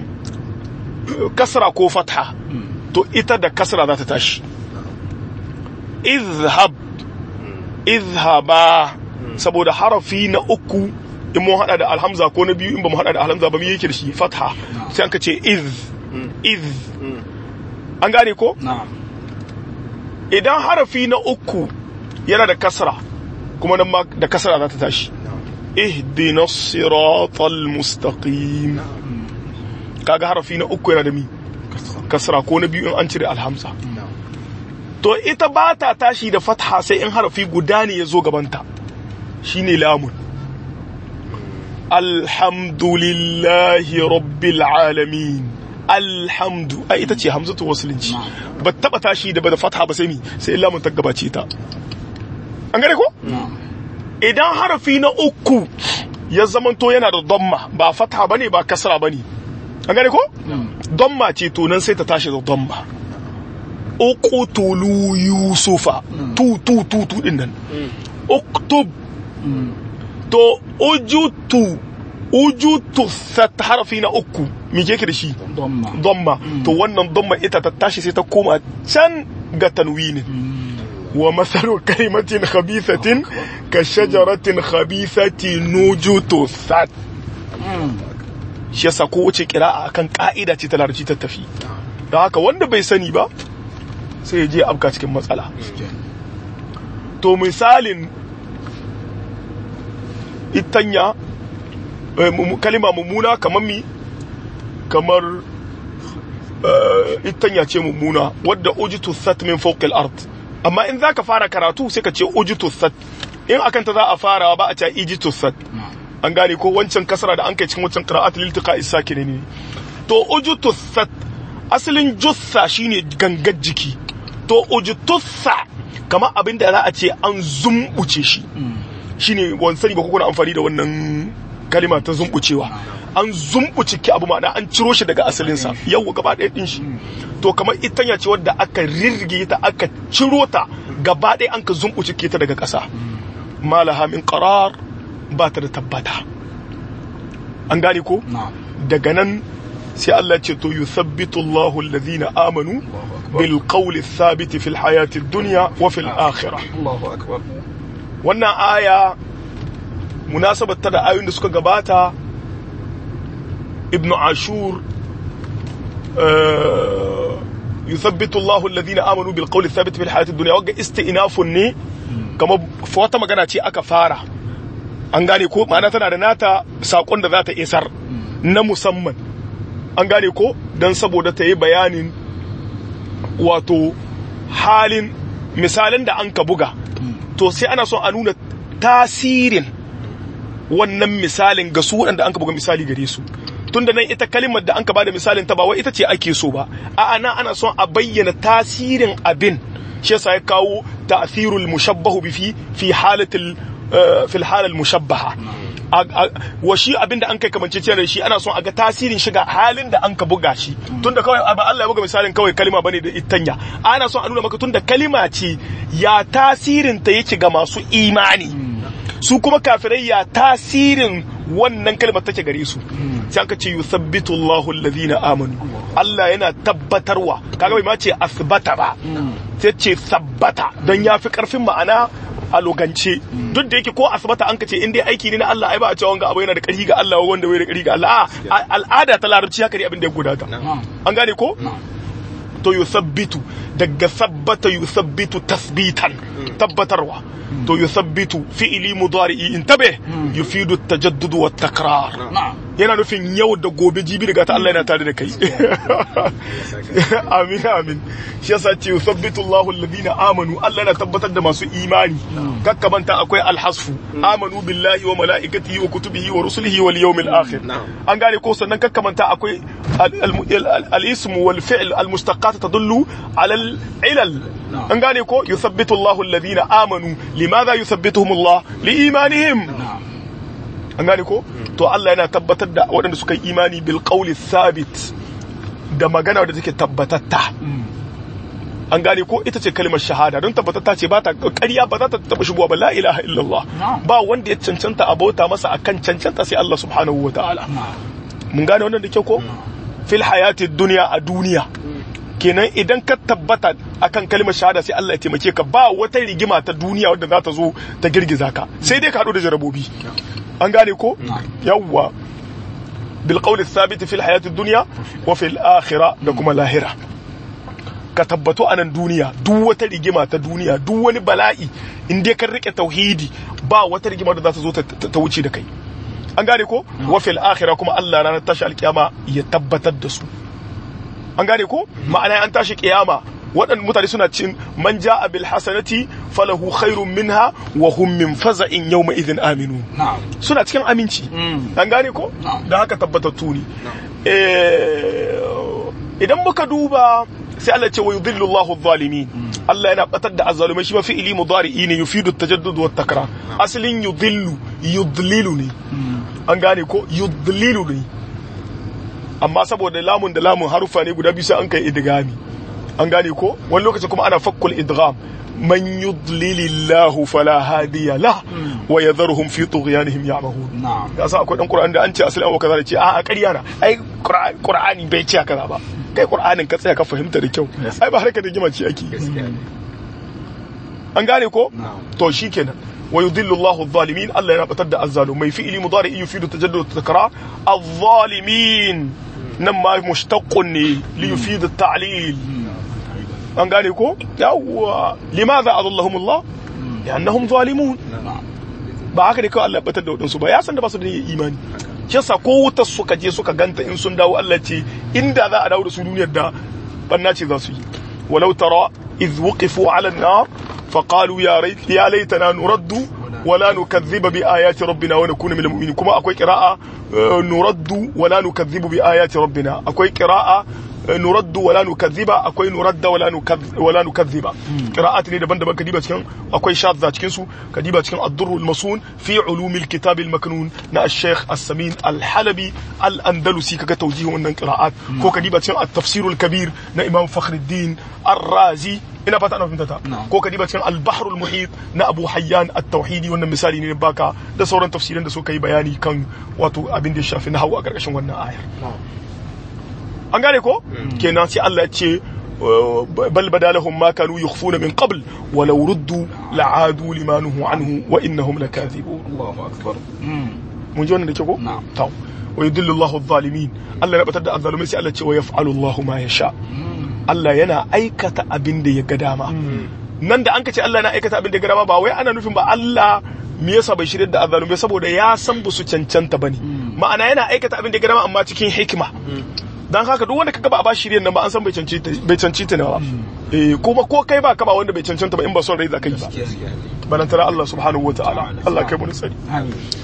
kasra ko fatha to ita da kasra za ta tashi izhab izhaba saboda harafi na uku in mun hada da alhamza ko na biyu in ba mu hada da alhamza ba mu yake da shi fatha sai an ka ce iz iz an gane ko idan harafi na uku yana da kasra kuma nan ma da kasra za ta tashi ihdina siratal mustaqim kaga harafi na uku yana da mi kasra ko na biyu in an cire alhamza to ita ba ta tashi da fatha sai in harafi guda ne ya zo gabanta shine lamun alhamdulillahi rabbil alamin alhamdu ai ita ce hamzatu wasulunci ba taba tashi da ba da fatha ba sai mi sai lamun ta gabace ta an gane ko idan harafi na uku ya zamanto yana da damma ba fatha bane ba kasra bane an gane ko damma ce to nan sai ta tashi da damma uqtulu yusufa tu tu tu tu din nan uktub to ujutu ujutu sat harafi na uku me ke da shi domma to wannan domma ita ta tashi sai ta koma can ga tanwinin wa masalu kalimatin khabithatin ka shajaratin khabithati nujutu sat shi yasa ko wace kira'a akan ka'ida ce ta larabci ta tafi da haka wanda bai sani ba sai ya je afka cikin matsala to misalin itanya kalima mummuna kamar mi kamar itanya ce mummuna wadda ujitu sat min fawqil ard amma in zaka fara karatu sai ka ce ujitu sat in akan ta za a farawa ba a ce ijitu sat an gane ko wancan kasara da an kai cikin wancan qira'at lil tiqa isakin ne to ujitu sat asalin jussa shine gangar jiki to ujutussa kamar abin da za a ce an zumbuce shi shine wani sani ba kuna amfani da wannan kalima ta zumbucewa an zumbuce ki abu ma'ana an ciro shi daga asalinsa yau gaba ɗaya ɗin shi to kamar itanya ce wadda aka rirge ta aka ciro ta gaba ɗaya an ka zumbuce ki ta daga ƙasa malaha min qarar ba ta da tabbata an gane ko daga nan sai Allah ce to yuthabbitu Allahu alladhina amanu bil qawli thabit fil hayati dunya wa fil akhirah Allahu akbar wannan aya munasabar ta da ayoyin da suka gabata ibnu ashur yuthabbitu Allahu alladhina amanu bil qawli thabit fil hayati dunya wagga isti'nafun ne kamar wata magana ce aka fara an gane ko ma'ana tana da nata sakon da za ta isar na musamman an gane ko don saboda ta yi bayanin wato halin misalin da an ka buga to sai ana son a nuna tasirin wannan misalin ga su waɗanda an ka buga misali gare su tunda nan ita kalimar da an ka bada misalin ta ba wai ita ce ake so ba a'a nan ana son a bayyana tasirin abin shi yasa ya kawo ta'thirul mushabbahu bi fi fi halatil fil halal mushabbaha wa shi abin da an kai kamance da shi ana son a ga tasirin shiga halin da an ka buga shi tunda kawai ba Allah ya buga misalin kawai kalima bane da itanya ana son a nuna maka tunda kalima ce ya tasirin ta yake ga masu imani su kuma kafirai ya tasirin wannan kalmar take gare su sai aka ce yuthabbitu Allahu alladhina amanu Allah yana tabbatarwa kaga bai ma ce asbata ba sai ce sabbata don yafi karfin ma'ana a logance duk da yake ko asibata an ka ce in dai aiki ne na Allah ai ba a cewa wanga abu yana da ƙarfi ga Allah wanda bai da ƙarfi ga Allah a al'ada ta larabci haka ne abin da ya gudata an gane ko to yusabbitu daga sabbata yusabbitu tasbitan tabbatarwa to yusabbitu fi'ili mudari'i intabe yufidu tajaddud wa takrar yana nufin yau da gobe jibi daga ta Allah yana tare da kai amin amin shi yasa ce yusabbitu Allahu alladhina amanu Allah yana tabbatar da masu imani kakkamanta akwai alhasfu amanu billahi wa malaikatihi wa kutubihi wa rusulihi wal yawmil akhir an gane ko sannan kakkamanta akwai al-ism wal fi'l al-mustaqat tadullu ala al-ilal an gane ko yuthabbitu Allahu alladhina amanu limadha yuthabbituhum Allah li imanihim an gane ko to Allah yana tabbatar da waɗanda suka yi imani bil qawli thabit da magana da take tabbatatta an gane ko ita ce kalmar shahada don tabbatatta ce ba ta ƙarya ba za ta taɓa shigowa ba la ilaha illallah ba wanda ya cancanta a bauta masa akan cancanta sai Allah subhanahu wa ta'ala mun gane wannan da kyau ko fil hayati duniya a duniya kenan idan ka tabbata akan kalmar shahada sai Allah ya taimake ka ba wata rigima ta duniya wadda za ta zo ta girgiza ka sai dai ka haɗu da jarabobi an gane ko yawwa bil qawli thabit fil hayati dunya wa fil akhirah da kuma lahira ka tabbato a nan duniya duk wata rigima ta duniya duk wani bala'i in dai kan rike tauhidi ba wata rigima da za ta zo ta wuce da kai an gane ko wa fil akhirah kuma Allah ranar tashi alkiyama ya tabbatar da su an gane ko ma'ana an tashi kiyama waɗanda mutane suna cin man ja'a bil hasanati falahu khairun minha wa hum min faza'in yawma idhin aminu suna cikin aminci an gane ko da haka tabbatattu ne idan muka duba sai Allah ce wa yudhillu Allahu adh-dhalimin Allah yana batar da azzalumai shi ma fi'ili mudari'i ne yufidu at-tajaddud wa takrar aslin yudhillu yudlilu ne an gane ko yudlilu ne amma saboda lamun da lamun harufa ne guda biyu sai an kai idgami an gane ko wani lokaci kuma ana fakkul idgham man yudlilillahu fala hadiya la wa yadharuhum fi tughyanihim ya'mahun ya sa akwai dan qur'ani da an ce asali wa kaza da ce a a ƙarya na ai qur'ani bai ce kaza ba kai qur'anin ka tsaya ka fahimta da kyau ai ba harkar da gima ce ake an gane ko to shikenan wa yudillu Allahu adh-dhalimin Allah yana batar da azzalumai fi'li mudari yufidu tajaddud takra adh-dhalimin nan ma mushtaqqun ne li yufidu at-ta'lil an gane ko yawwa limadha adallahum Allah li'annahum zalimun ba haka ne kawai Allah batar da wadansu ba ya san da ba su da imani shi yasa ko wutar suka je suka ganta in sun dawo Allah ce inda za a dawo da su duniyar da banna ce za su yi walau tara idh wuqifu ala an-nar فقالوا يا ريت يا ليتنا نرد ولا نكذب بآيات ربنا ونكون من المؤمنين كما أكوي قراءة نرد ولا نكذب بآيات ربنا أكوي قراءة نرد ولا نكذب أكوي نرد ولا نكذب ولا نكذب قراءات ne daban-daban kadiba cikin akwai shadza cikin su kadiba cikin ad-durr al-masun fi ulum al-kitab al-maknun na al-sheikh as-samin al-halabi al-andalusi kaga tawjihin wannan qira'at ko kadiba cikin at-tafsir al-kabir na imam fakhruddin ar-razi ina fata ana fahimta ta ko ka diba cikin al-bahr al-muhit na Abu Hayyan at-Tauhidi wannan misali ne baka da sauran tafsirin da suka yi bayani kan wato abin da ya shafi nahwu a karkashin wannan ayar an gane ko kenan sai Allah ya ce bal badalahum ma kanu yukhfuna min qabl wa law ruddu la'adu lima nuhu anhu wa innahum lakathibun Allahu akbar mun ji wannan da ke ko to wa yudillu Allahu adh-dhalimin Allah ya batar da adh-dhalimin sai Allah ya ce wa yaf'alu Allahu ma yasha Allah yana aikata abin da ya ga dama nan da an ka ce Allah yana aikata abin da ya ga dama ba wai ana nufin ba Allah me yasa bai shirya da azzalumai saboda ya san ba su cancanta bane ma'ana yana aikata abin da ya ga dama amma cikin hikima dan haka duk wanda kaga ba a ba shiryen nan ba an san bai cancanta bai cancanta ne ba eh kuma ko kai ba ka ba wanda bai cancanta ba in ba son rai za ka yi ba balantara Allah subhanahu wataala Allah kai mu tsari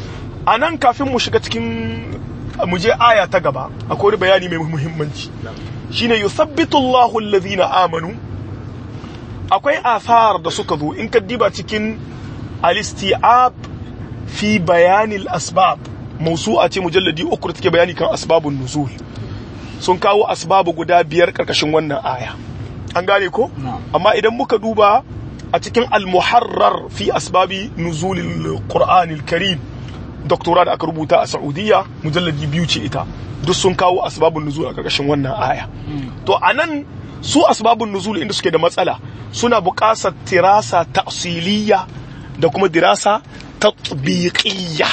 a nan kafin mu shiga cikin mu je aya ta gaba akwai wani bayani mai muhimmanci shine yuthabbitu Allahu alladhina amanu akwai athar da suka zo in ka diba cikin al-isti'ab fi bayanil asbab mausu'a ce mujalladi uku da take bayani kan asbabun nuzul sun kawo asbabu guda biyar karkashin wannan aya an gane ko amma idan muka duba a cikin al-muharrar fi asbabi nuzulil qur'anil karim doktora da aka rubuta a saudiya mujalladi biyu ce ita duk sun kawo asbabun nuzul a karkashin wannan aya to anan su asbabun nuzul inda suke da matsala suna buƙatar tirasa ta'siliya da kuma dirasa tatbiqiyya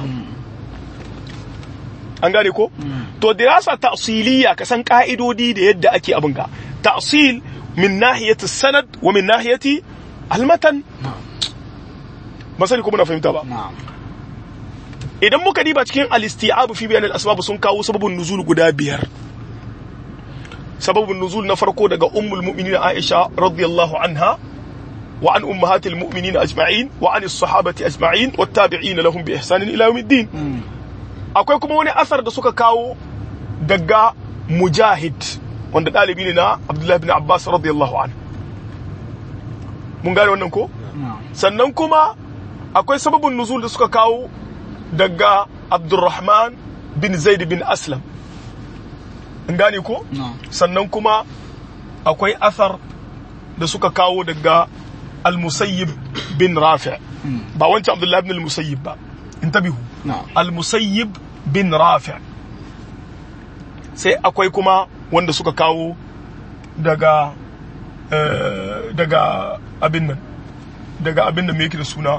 an gane ko to dirasa ta'siliya ka san ka'idodi da yadda ake abin ga ta'sil min nahiyati sanad wa min nahiyati almatan masali ko muna fahimta ba idan muka diba cikin al-isti'ab fi bayan al-asbab sun kawo sababun nuzul guda biyar sababun nuzul na farko daga ummul mu'minin Aisha radiyallahu anha wa an ummahatil mu'minin ajma'in wa an as-sahabati ajma'in wat tabi'in lahum bi ihsan ila yawmiddin akwai kuma wani asar da suka kawo daga mujahid wanda dalibi ne na Abdullah ibn Abbas radiyallahu anhu mun gane wannan ko sannan kuma akwai sababun nuzul da suka kawo daga Abdurrahman bin Zaid bin Aslam in gane ko sannan kuma akwai asar da suka kawo daga al-musayyib bin rafi ba wancan abdullahi ibn al-musayyib ba intabihu al-musayyib bin rafi sai akwai kuma wanda suka kawo daga daga abin nan daga abin da me yake da suna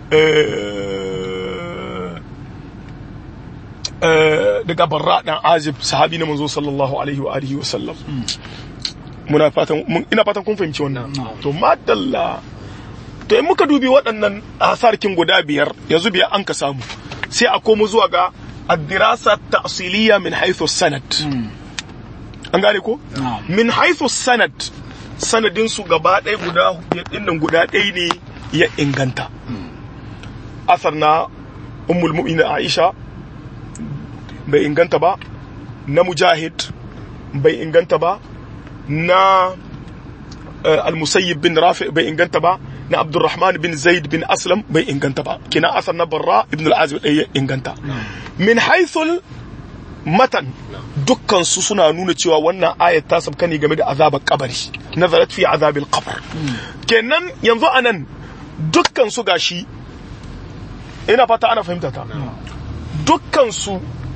daga barra dan azib sahabi na manzo sallallahu alaihi wa alihi wa sallam muna fatan ina fatan kun fahimci wannan to madalla to in muka dubi waɗannan asarkin guda biyar yanzu biyar an ka samu sai a komo zuwa ga ad-dirasa ta'siliya min haythu sanad an gane ko min haythu sanad sanadin su gaba ɗaya guda biyar nan guda ɗaya ne ya inganta asar na ummul mu'minin Aisha bai inganta ba na mujahid bai inganta ba na al-musayyib bin rafi bai inganta ba na abdurrahman bin zaid bin aslam bai inganta ba kina asar na barra ibn al-azib ɗaya inganta min haithul matan dukkan su suna nuna cewa wannan ayat ta sabka ne game da azabar kabari nazarat fi azabil qabr kenan yanzu anan dukkan su gashi ina fata ana fahimta ta dukkan su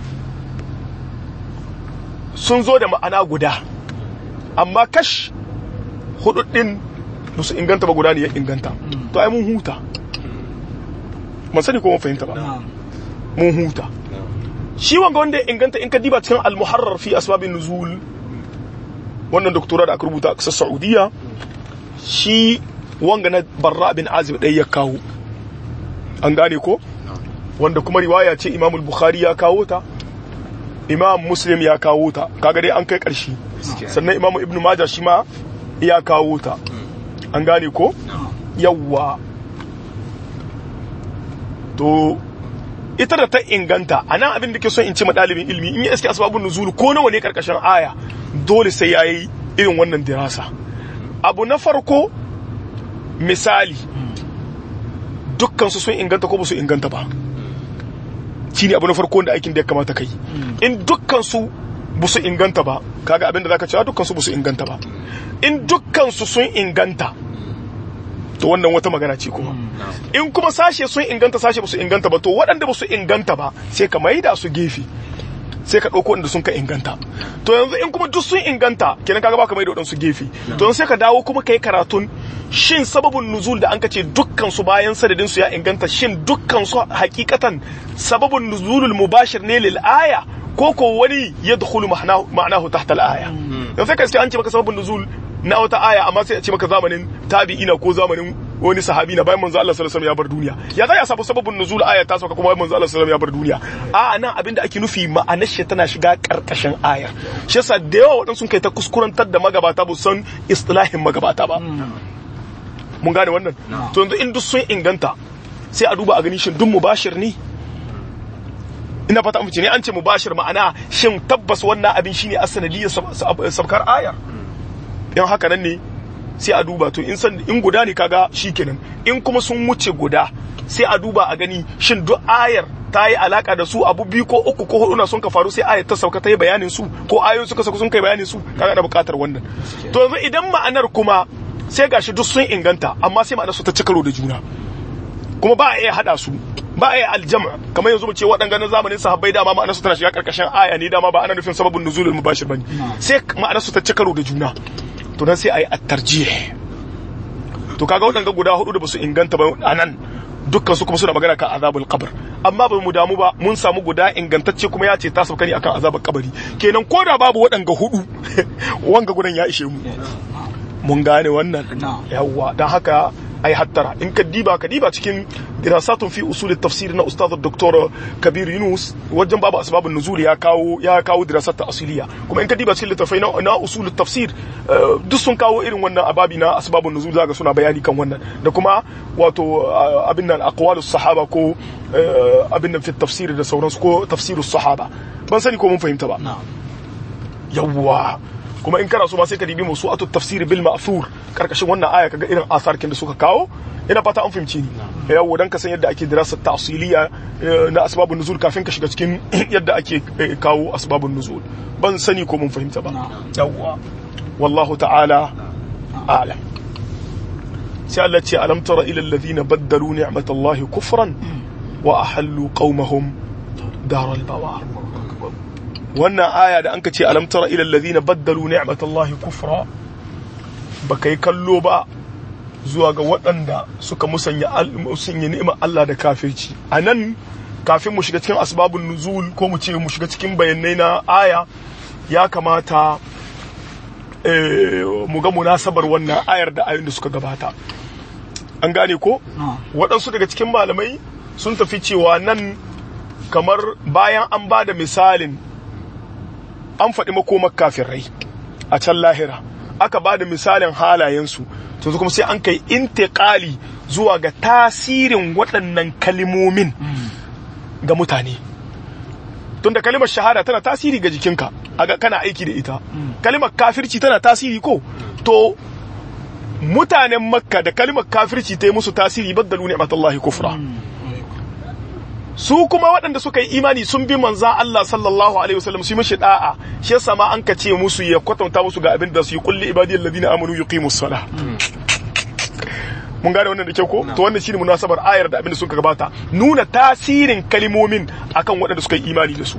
sun zo da ma'ana guda amma kash hudu din ba su inganta ba guda ne ya inganta to ai mun huta ban sani ko mun fahimta ba mun huta shi wanga wanda ya inganta in ka diba cikin al-muharrar fi asbabin nuzul wannan doktora da aka rubuta a kasar saudiya shi wanga na barra bin azib ɗaya ya kawo an gane ko wanda kuma riwaya ce imamul bukhari ya kawo ta imam muslim ya kawo ta kaga dai an kai ƙarshe sannan imam ibnu majah shi ma ya kawo ta an gane ko yawwa to ita da ta inganta a nan abin da ke son in ce ɗalibin ilmi in yi iske asbabun nuzulu ko nawa ne karkashin aya dole sai ya yi irin wannan dirasa abu na farko misali dukkan su sun inganta ko ba su inganta ba shi ne abu na farko da aikin da ya kamata kai in dukkan su ba su inganta ba kaga abin da zaka cewa dukkan su ba su inganta ba in dukkan su sun inganta to wannan wata magana ce kuma in kuma sashe sun inganta sashe ba su inganta ba to waɗanda ba su inganta ba sai ka maida su gefe sai ka ɗauko inda sun ka inganta to yanzu in kuma duk sun inganta kenan kaga baka maida waɗansu gefe to sai ka dawo kuma kai karatun shin sababin nuzul da an ka ce dukkan su bayan sadadin su ya inganta shin dukkan su hakikatan sababin nuzulul mubashir ne lil aya ko ko wani yadkhulu ma'nahu tahta al aya yanzu sai ka ce an ce maka sababin nuzul na wata aya amma sai a ce maka zamanin tabi'ina ko zamanin wani sahabi na bayan manzo Allah sallallahu alaihi wasallam ya bar duniya ya za ya sabu sababin nuzul aya ta sauka kuma bayan manzo Allah sallallahu alaihi wasallam ya bar duniya a nan abinda ake nufi ma'anar shi tana shiga karkashin ayar shi yasa da yawa waɗansu kai ta kuskurantar da magabata ba san istilahin magabata ba mun gane wannan to yanzu in duk sun inganta sai a duba a gani shin duk mubashir ne ina fata mu ne an ce mubashir ma'ana shin tabbas wannan abin shine asanadiyar sabkar ayar yan haka nan ne sai a duba to in san in guda ne kaga shikenan in kuma sun wuce guda sai a duba a gani shin duk ayar ta yi alaka da su abu biyu ko uku ko hudu na sun ka faru sai ayar ta sauka ta yi bayanin su ko ayoyin suka sauka sun kai bayanin su kaga da bukatar wannan to yanzu idan ma'anar kuma sai gashi duk sun inganta amma sai ma'anar su ta ci karo da juna kuma ba a iya hada su ba a iya aljama kamar yanzu mu ce waɗanga na zamanin sahabbai dama ma'anar su tana shiga karkashin aya ne dama ba ana nufin sababin nuzulul mubashir bane sai ma'anar su ta ci karo da juna to nan sai a yi at-tarjih to kaga waɗanga guda hudu da basu inganta ba anan dukkan su kuma suna magana kan azabul qabr amma ba mu damu ba mun samu guda ingantacce kuma ya ce ta sauka ne akan azabul kabari kenan ko da babu waɗanga hudu wanga gudan ya ishe mu mun gane wannan yawwa dan haka ai hattara in ka diba ka diba cikin dirasatun fi usul tafsir na ustaz dr kabir yunus wajen babu asbabun nuzul ya kawo ya kawo dirasat asiliya kuma in ka diba cikin littafai na, na usul tafsir duk sun kawo irin wannan ababi na asbabun nuzul zaka suna bayani kan wannan da kuma wato abin nan aqwalus sahaba ko abin nan fi tafsir da sauransu ko tafsirus sahaba ban sani ko mun fahimta ba yawwa kuma in kana so ma sai ka dibi musu atu tafsir bil ma'thur karkashin wannan aya kaga irin asarkin da suka kawo ina fata an fahimci ni yawo dan ka san yadda ake dirasar ta'siliya na asbabun nuzul kafin ka shiga cikin yadda ake kawo asbabun nuzul ban sani ko mun fahimta ba yawwa wallahu ta'ala a'lam sai Allah ce alam tara ila alladhina baddalu ni'matallahi kufran wa ahallu qaumahum daral bawar wannan aya da anka ce alam tara ila alladhina baddalu ni'matallahi kufra baka yi kallo ba zuwa ga waɗanda suka musanya musanya ni'imar Allah da kafirci anan kafin mu shiga cikin asbabun nuzul ko mu ce mu shiga cikin bayanai na aya ya kamata mu ga munasabar wannan ayar da ayoyin da suka gabata an gane ko waɗansu daga cikin malamai sun tafi cewa nan kamar bayan an ba da misalin an faɗi makomar kafirai a can lahira aka ba da misalin halayensu to kuma sai an kai intiƙali zuwa ga tasirin waɗannan kalimomin ga mutane tunda kalimar shahada tana tasiri ga jikinka aga kana aiki da ita kalimar kafirci tana tasiri ko to mutanen makka da kalimar kafirci ta yi musu tasiri baddalu ni'matallahi kufra su kuma waɗanda suka yi imani sun bi manzan Allah sallallahu alaihi wasallam su yi mishi da'a shi yasa ma an ka ce musu ya kwatanta musu ga abin da su yi kulli ibadiyal ladina amanu yuqimus salah mun gane wannan da kyau ko to wannan shine munasabar ayar da abin da suka gabata nuna tasirin kalimomin akan waɗanda suka yi imani da su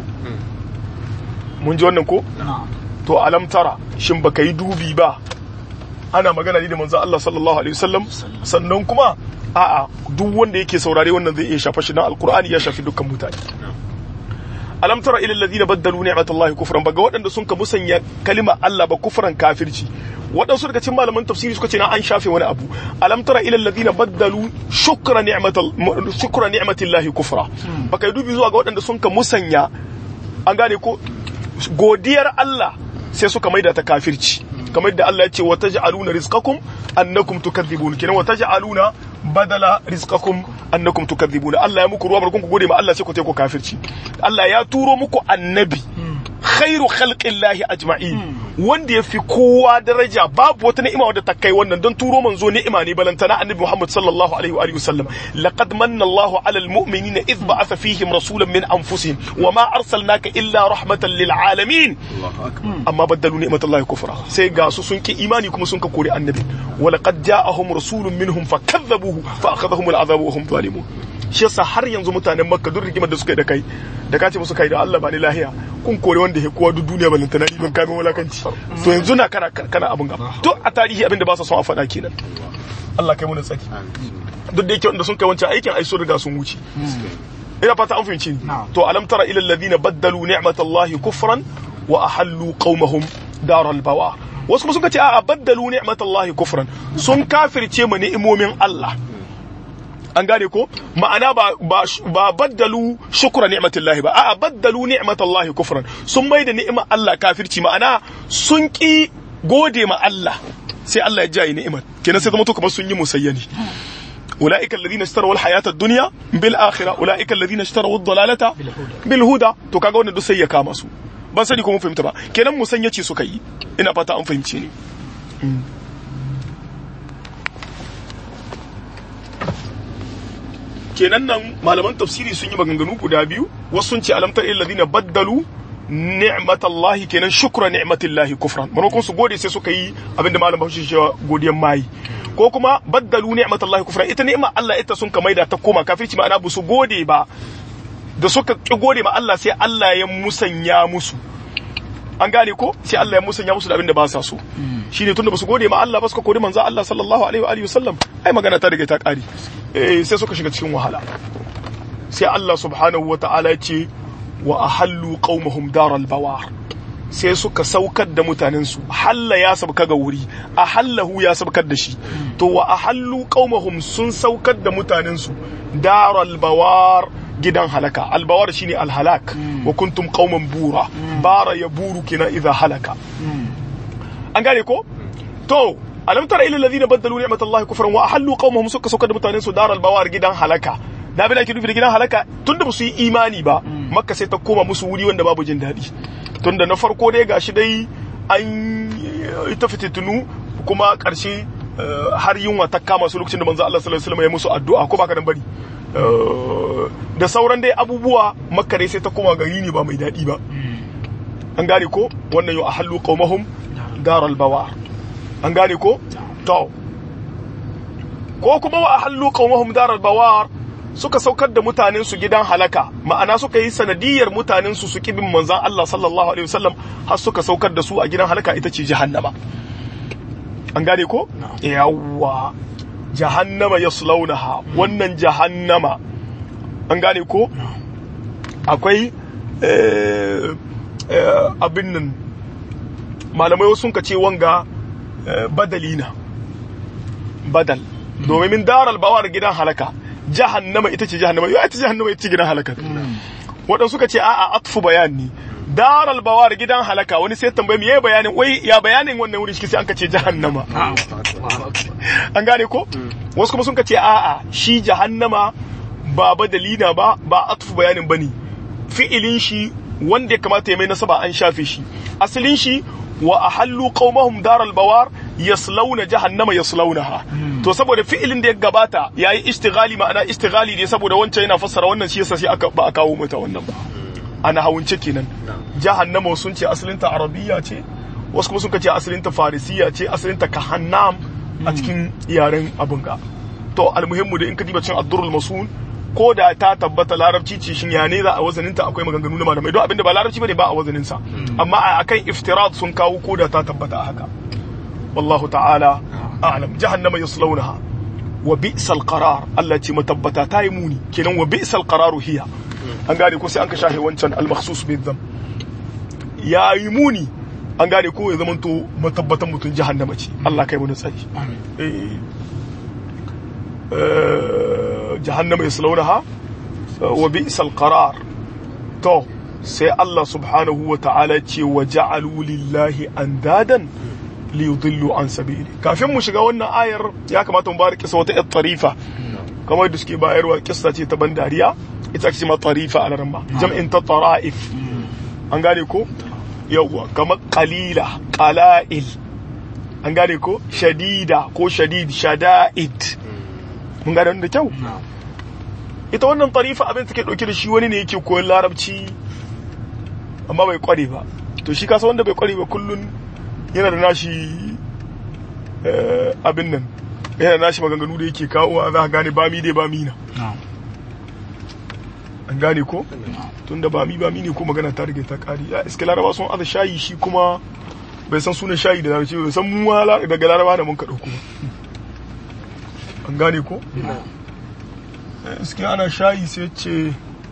mun ji wannan ko to alam tara shin baka yi dubi ba ana magana ne da manzan Allah sallallahu alaihi wasallam sannan kuma a'a duk wanda yake saurare wannan zai iya shafa shi na alkur'ani ya shafi dukkan mutane alam tara ila alladhina baddalu ni'matallahi kufran baga waɗanda sun ka musanya kalima Allah ba kufran kafirci waɗansu daga cikin malaman tafsiri suka ce na an shafe wani abu alam tara ila alladhina baddalu shukra ni'matal shukra ni'matillahi kufra baka dubi zuwa ga waɗanda sun ka musanya an gane ko godiyar Allah sai suka maida ta kafirci kamar da Allah ya ce wa taj'aluna rizqakum annakum tukadzibun kenan wa taj'aluna badala rizqakum annakum tukadzibun Allah ya muku ruwa barkun ku gode ma Allah sai ku ku kafirci Allah ya turo muku annabi khairu khalqillahi ajma'in wanda ya fi kowa daraja babu wata ni'ima wadda ta kai wannan don turo manzo ni'ima ne balantana annabi Muhammad sallallahu alaihi wa alihi wasallam laqad manna Allahu 'ala al-mu'minina idh ba'atha fihim rasulan min anfusihim wa ma arsalnaka illa rahmatan lil alamin amma baddalu ni'matallahi kufra sai ga su sun ki imani kuma sun ka kore annabi wa laqad ja'ahum rasulun minhum fakadzabuhu fa akhadhahum al-'adhabu wa hum zalimun shi yasa har yanzu mutanen makka duk rigimar da suka yi da kai da kace musu kai da Allah ba ni lahiya kun kore wanda ya kowa duk duniya balanta na don kame wulakanci to yanzu na kana kana abin gaba to a tarihi abin da ba sa son a faɗa kenan Allah kai mu tsaki duk da yake wanda sun kai wancan aikin ai sun riga sun wuce ina fata an fahimci to alam tara ila alladhina baddalu ni'matallahi kufran wa ahallu qaumahum daral bawa wasu kuma suka ce a baddalu ni'matallahi kufran sun kafirce ma ni'imomin Allah an gane ko ma'ana ba ba ba baddalu shukra ni'matillahi ba a'a baddalu ni'matallahi kufran sun mai da ni'imar Allah kafirci ma'ana sun ki gode ma Allah sai Allah ya jaye ni'imar kenan sai zama to kamar sun yi musayyani ulaika alladhina ishtaraw alhayata ad-dunya bil akhirah ulaika alladhina ishtaraw ad-dalalata bil huda to kaga wannan duk sai ya kama su ban sani ko mun fahimta ba kenan musanya ce suka yi ina fata an fahimce ni kenan nan malaman tafsiri sun yi maganganu guda biyu wasu sun ce alamtar illadina baddalu ni'matallahi kenan shukra ni'matillahi kufran manokon su gode sai suka yi abinda malam bahaushe cewa godiyan mai ko kuma baddalu ni'matallahi kufran ita ni'ma Allah ita sun ka maida ta koma kafirci ma'ana ba su gode ba da suka ki gode ma Allah sai Allah ya musanya musu an gane ko sai Allah ya musanya musu da abin da ba sa so shine tunda ba su gode ma Allah ba suka kodi manzo Allah sallallahu alaihi wa alihi wasallam ai magana ta riga ta kare eh sai suka shiga cikin wahala sai Allah subhanahu wa ta'ala ya ce wa ahallu qaumahum daral bawar sai suka saukar da mutanensu halla ya sabka ga wuri ahallahu ya sabkar da shi to wa ahallu qaumahum sun saukar da mutanensu daral bawar gidan halaka albawar shine alhalak wa kuntum qauman bura bara ya buru kina idza halaka an gane ko to alam tara ila alladhina badalu ni'matallahi kufran wa ahallu qaumahum suka saukar da mutanensu daral bawar gidan halaka da abin da ake nufi da gidan halaka tunda ba su yi imani ba makka sai ta koma musu wuri wanda babu jin daɗi tunda na farko dai gashi dai an ita fitintunu kuma ƙarshe har yunwa ta kama su lokacin da manzo Allah sallallahu alaihi wasallam ya musu addu'a ko baka dan bari da sauran dai abubuwa makka dai sai ta koma gari ne ba mai daɗi ba an gane ko wannan yau ahallu qaumahum daral bawar an gane ko to ko kuma wa ahallu qaumahum daral bawar suka saukar da mutanen su gidan halaka ma'ana suka yi sanadiyar mutanen su su kibin manzon Allah sallallahu alaihi wasallam har suka saukar da su a gidan halaka ita ce jahannama an gane ko yawwa jahannama yaslaunaha wannan jahannama an gane ko akwai abin nan malamai wasu ka ce wanga badalina badal domin min daral bawar gidan halaka jahannama ita ce jahannama yau ita jahannama ita ce gidan halaka waɗansu suka ce a'a atfu bayani daral bawar gidan halaka wani sai tambaye me yayi bayanin wai ya bayanin wannan wuri shi sai an kace jahannama an gane ko wasu kuma sun kace a'a shi jahannama ba badalina ba ba atfu bayanin bane fi'ilin shi wanda ya kamata ya mai nasaba an shafe shi asalin shi wa ahallu qaumahum daral bawar yaslawna jahannama yaslawnaha to saboda fi'ilin da ya gabata yayi istighali ma'ana istighali ne saboda wancan yana fassara wannan shi yasa sai aka ba a kawo mata wannan ba ana hawunce kenan jahannama sun ce asalin ta arabiyya ce wasu kuma sun ce asalin ta farisiya ce asalin ta kahannam a cikin yaren abun ga to almuhimmu da in ka diba cin addurul masun ko da ta tabbata larabci ce shin ya ne za a wazaninta akwai maganganu na malamai don abinda ba larabci bane ba a wazaninsa amma a akan iftirat sun kawo ko da ta tabbata haka wallahu ta'ala a'lam jahannama yaslawnaha wa bi'sal qarar Allah ce matabbata ta yi muni kenan wa bi'sal qararu hiya an gane ko sai an ka shahe wancan al makhsus bi dham ya yi muni an gane ko ya zamanto matabbatan mutun jahannama ce Allah kai mu tsari eh jahannama yaslawnaha wa bi'sal qarar to sai Allah subhanahu wa ta'ala ce wa ja'alu lillahi andadan li yudillu an sabili kafin mu shiga wannan ayar ya kamata mu bari kisa wata yar tarifa kamar da suke bayarwa kissa ce ta bandariya ita ake ma tarifa a ramma jam'in ta tara'if an gane ko yawwa kamar qalila qala'il an gane ko shadida ko shadid shada'id mun gane wannan da kyau ita wannan tarifa abin take dauke da shi wani ne yake koyon larabci amma bai kware ba to shi kasa wanda bai kware ba kullun yana da nashi abin nan yana da nashi maganganu da yake kawo za a gane bami dai bami na an gane ko tun da bami bami ne ko magana ta rage ta kari ya iska laraba sun aza shayi shi kuma bai san sunan shayi da larabci bai san mu daga laraba da mun ka dauko an gane ko iska ana shayi sai ce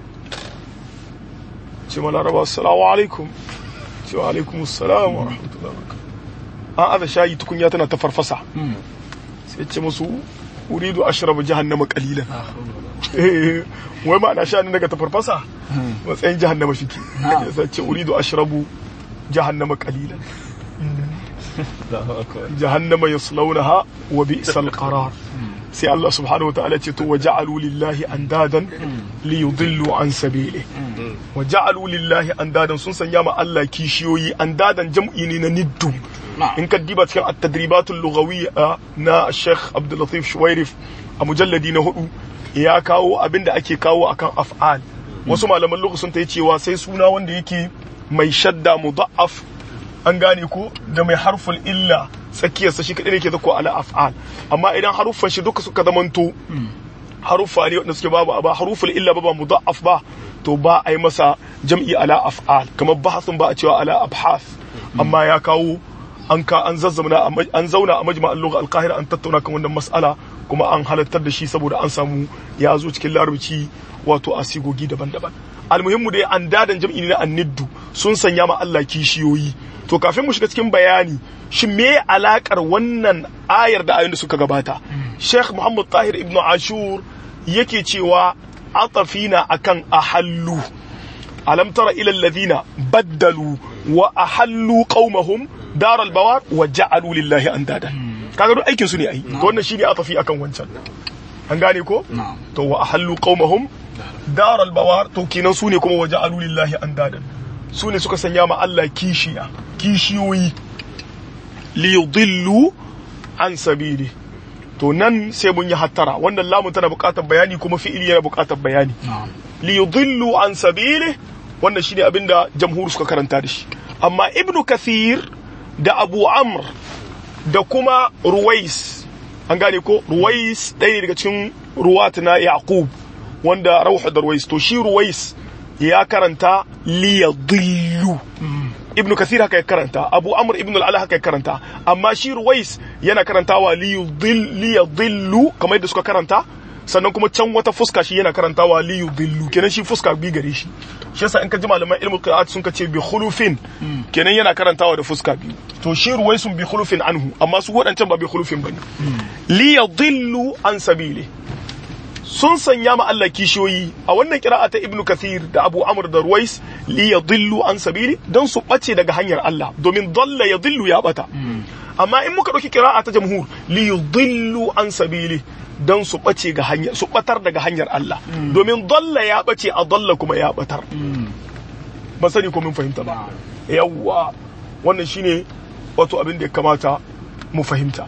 ce ma laraba assalamu alaikum ce wa alaikum assalam wa rahmatullahi wa an aza shayi tukunya tana ta farfasa sai ce musu uridu ashrabu jahannama qalilan wai ma ana sha ne daga ta farfasa matsayin jahannama shike sai ce uridu ashrabu jahannama qalilan jahannama yaslawnaha wa bi'sal qarar sai Allah subhanahu wa ta'ala ce to wa ja'alu lillahi andadan li yudillu an sabili wa ja'alu lillahi andadan sun sanya ma Allah kishiyoyi andadan jam'i ne na niddu in ka diba cikin at-tadribatul lughawiyya na Sheikh Abdul Latif Shuwairif a mujalladi na hudu ya kawo abinda ake kawo akan af'al wasu malaman lugha sun tayi cewa sai suna wanda yake mai shadda mudha'af an gane ko da mai harful illa tsakiyarsa shi kadai ne ke zako ala af'al amma idan haruffan shi duka suka zamanto haruffa ne wanda suke babu ba haruful illa ba ba mudha'af ba to ba a yi masa jam'i ala af'al kamar bahasun ba a cewa ala abhas amma ya kawo an ka an zazzamna an zauna a majma'al lugha al-qahira an tattauna kan wannan mas'ala kuma an halartar da shi saboda an samu ya zo cikin larabci wato a sigogi daban-daban almuhimmu dai an dadan jam'i ne na anniddu sun sanya ma Allah kishiyoyi to kafin mu shiga cikin bayani shi me alakar wannan ayar da ayoyin da suka gabata Sheikh Muhammad Tahir Ibn Ashur yake cewa atafina akan ahallu alam tara ila alladhina baddalu wa ahallu qaumahum daral bawar wa ja'alu lillahi andadan kaga duk aikin su ne ai to wannan shine atafi akan wancan an gane ko to wa ahallu qaumahum daral bawar to kenan su ne kuma wa ja'alu lillahi andadan su ne suka sanya ma Allah kishiya kishiyoyi li yudillu an sabili to nan sai mun yi hattara wannan lamun tana buƙatar bayani kuma fi'ili yana buƙatar bayani li yudillu an sabili wannan shine abinda jamhur suka karanta da shi amma ibnu kathir da abu amr da kuma ruwais an gane ko ruwais ɗaya ne daga cikin ruwat na yaqub wanda rauhu da ruwais to shi ruwais ya karanta liyadillu ibnu kathir haka ya karanta abu amr ibn al haka ya karanta amma shi ruwais yana karantawa liyadillu kamar yadda suka karanta sannan kuma can wata fuska shi yana karantawa liyudillu kenan shi fuska bi gare shi shi yasa in ka ji malaman ilmu qira'at sun ka ce bi khulufin kenan yana karantawa da fuska biyu to shi ruwaisun bi khulufin anhu amma su wadancan ba bi khulufin bane liyadillu an sabili sun sanya ma Allah kishiyoyi a wannan kira'a ta Ibn Kathir da Abu Amr da Ruwais li yadillu an sabili don su bace daga hanyar Allah domin dalla yadillu ya bata amma in muka dauki kira'a ta jamhur li yudillu an sabili don su bace ga hanyar su batar daga hanyar Allah domin dalla ya bace a dalla kuma ya batar ba sani ko mun fahimta ba yawwa wannan shine wato abin da ya kamata mu fahimta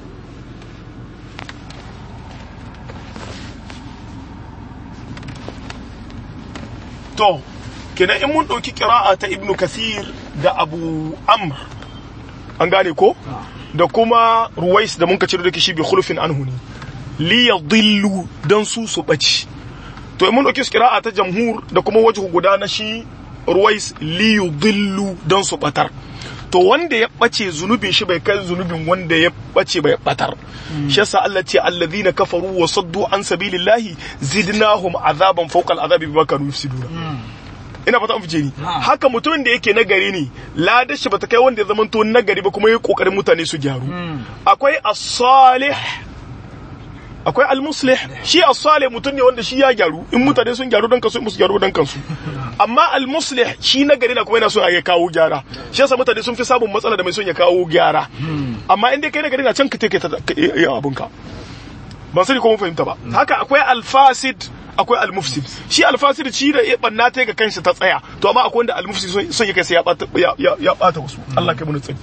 to kenan in mun ɗauki ƙira'a ta ibnu kasir da abu amr an gane ko da kuma ruwais da mun ka ciro da shi bi khulfin anhu ne li yadillu dan su su baci to in mun ɗauki ƙira'a ta jamhur da kuma wajhu guda na shi ruwais li yudillu dan su batar to wanda ya bace zunubin shi bai kai zunubin wanda ya bace bai batar shi yasa Allah ce alladhina kafaru wa saddu an sabilillahi zidnahum azaban fawqa al'azabi bima kanu yufsiduna ina fata an fice ni haka mutumin da yake nagari ne ladar shi bata kai wanda ya zama to nagari ba kuma yayi kokarin mutane su gyaru akwai as-salih akwai al-muslih shi as-salih mutum ne wanda shi ya gyaru in mutane sun gyaru dan kansu musu gyaru dan kansu amma al-muslih shi nagari na kuma yana son ya kawo gyara shi yasa mutane sun fi samun matsala da mai son ya kawo gyara amma in dai kai nagari na can ka take ta abunka ban sani ko mun fahimta ba haka akwai al-fasid akwai al-mufsid shi al-fasid shi da ya banna ta ga kansa ta tsaya to amma akwai wanda al-mufsid son ya kai sai ya bata ya bata wasu Allah kai mun tsari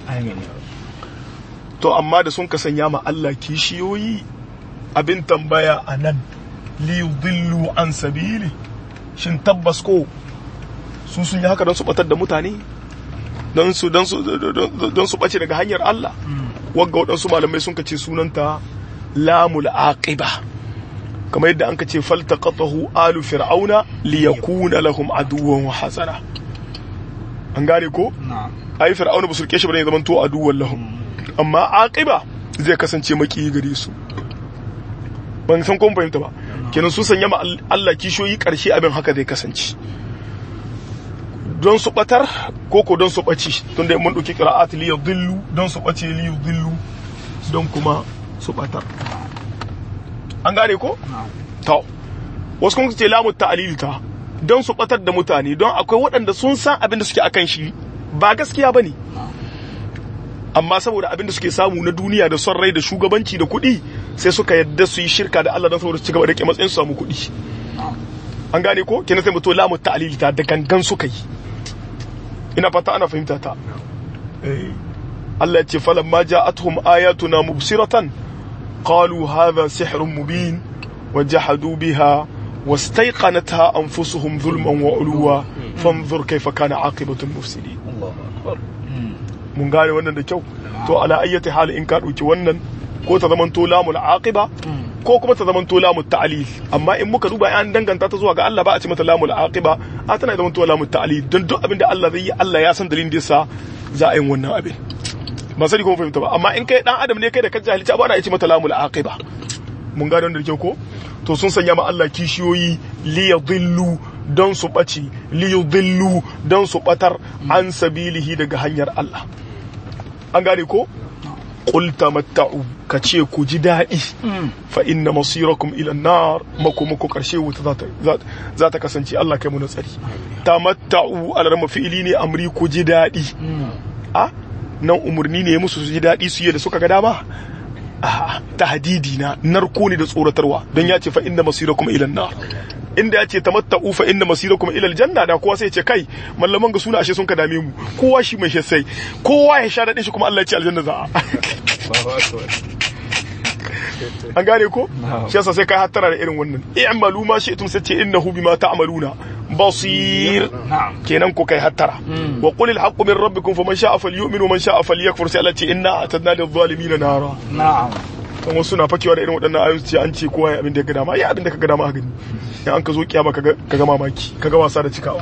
to amma da sun ka sanya ma Allah kishiyoyi abin tambaya a nan liyudillu an sabili shin tabbas ko su sun yi haka don su batar da mutane don su don su don su bace daga hanyar Allah wagga waɗansu malamai sun kace sunanta lamul aqiba kamar yadda an kace faltaqatahu alu fir'auna liyakuna lahum aduwwan wa hasana an gane ko ai fir'auna ba su rike shi bane zaman to aduwwan lahum amma aqiba zai kasance maki gare su ban san kun fahimta ba kenan su sanya ma Allah kishoyi karshe abin haka zai kasance don su batar ko ko don su bace tun da mun dauki qira'at li yudillu don su bace li yudillu don kuma su batar an gane ko to wasu kun ce lamu ta'lil ta don su batar da mutane don akwai waɗanda sun san abin da suke akan shi ba gaskiya bane amma saboda abin da suke samu na duniya da son rai da shugabanci da kuɗi sai suka yadda su yi shirka da Allah don saboda su ci gaba da rike matsayin su samu kuɗi an gane ko kenan sai mutu lamu ta'lili ta da gangan suka yi ina fata ana fahimta ta eh Allah ya ce falamma ja'atuhum ayatuna mubsiratan qalu hadha sihrun mubin wajahadu biha واستيقنتها أنفسهم ظلما وعلوا فانظر كيف كان عاقبة المفسدين الله أكبر mun gane wannan da kyau to ala ayyati hal in ka dauki wannan ko ta zaman to lamul aqiba ko kuma ta zaman to lamul ta'lil amma in muka duba an danganta ta zuwa ga Allah ba a ce mata lamul aqiba a tana zaman to lamul ta'lil don duk abin da Allah zai yi Allah ya san dalilin da yasa za a yi wannan abin ba sai kuma fahimta ba amma in kai dan adam ne kai da ka jahilci ba ana ce mata lamul aqiba mun gane wannan da kyau ko to sun sanya ma Allah kishiyoyi li yadhillu don su ɓaci li yudhillu don su ɓatar an sabilihi daga hanyar Allah an gane ko qul tamatta'u ka ce ku ji daɗi fa inna masirakum ila nar makomako karshe wuta za ta za ta kasance Allah kai mu tsari tamatta'u alarma fi'ili ne amri ku ji daɗi a nan umurni ne musu su ji daɗi su yi da suka ga dama a tahdidi na narko ne da tsoratarwa don ya ce fa inna masirakum ila nar inda ya ce tamatta'u fa inna masirakum ila aljanna da kowa sai ya ce kai mallaman ga suna ashe sun ka dame mu kowa shi mai sai kowa ya sha daɗin shi kuma Allah ya ce aljanna za a an gane ko shi yasa sai kai hattara da irin wannan i'malu ma shi'tum sai ce innahu bima ta'maluna basir kenan ko kai hattara wa qul al-haqqu min rabbikum faman sha'a falyu'min wa man sha'a falyakfur sai Allah ce inna atadna lil-zalimin nara na'am kan wasu na fakewa da irin waɗannan ayoyi ce an ce kowa ya abin da ya ga dama ya abin da ka ga dama a gani in an ka zo kiyama ka ga mamaki ka ga wasa da cikawa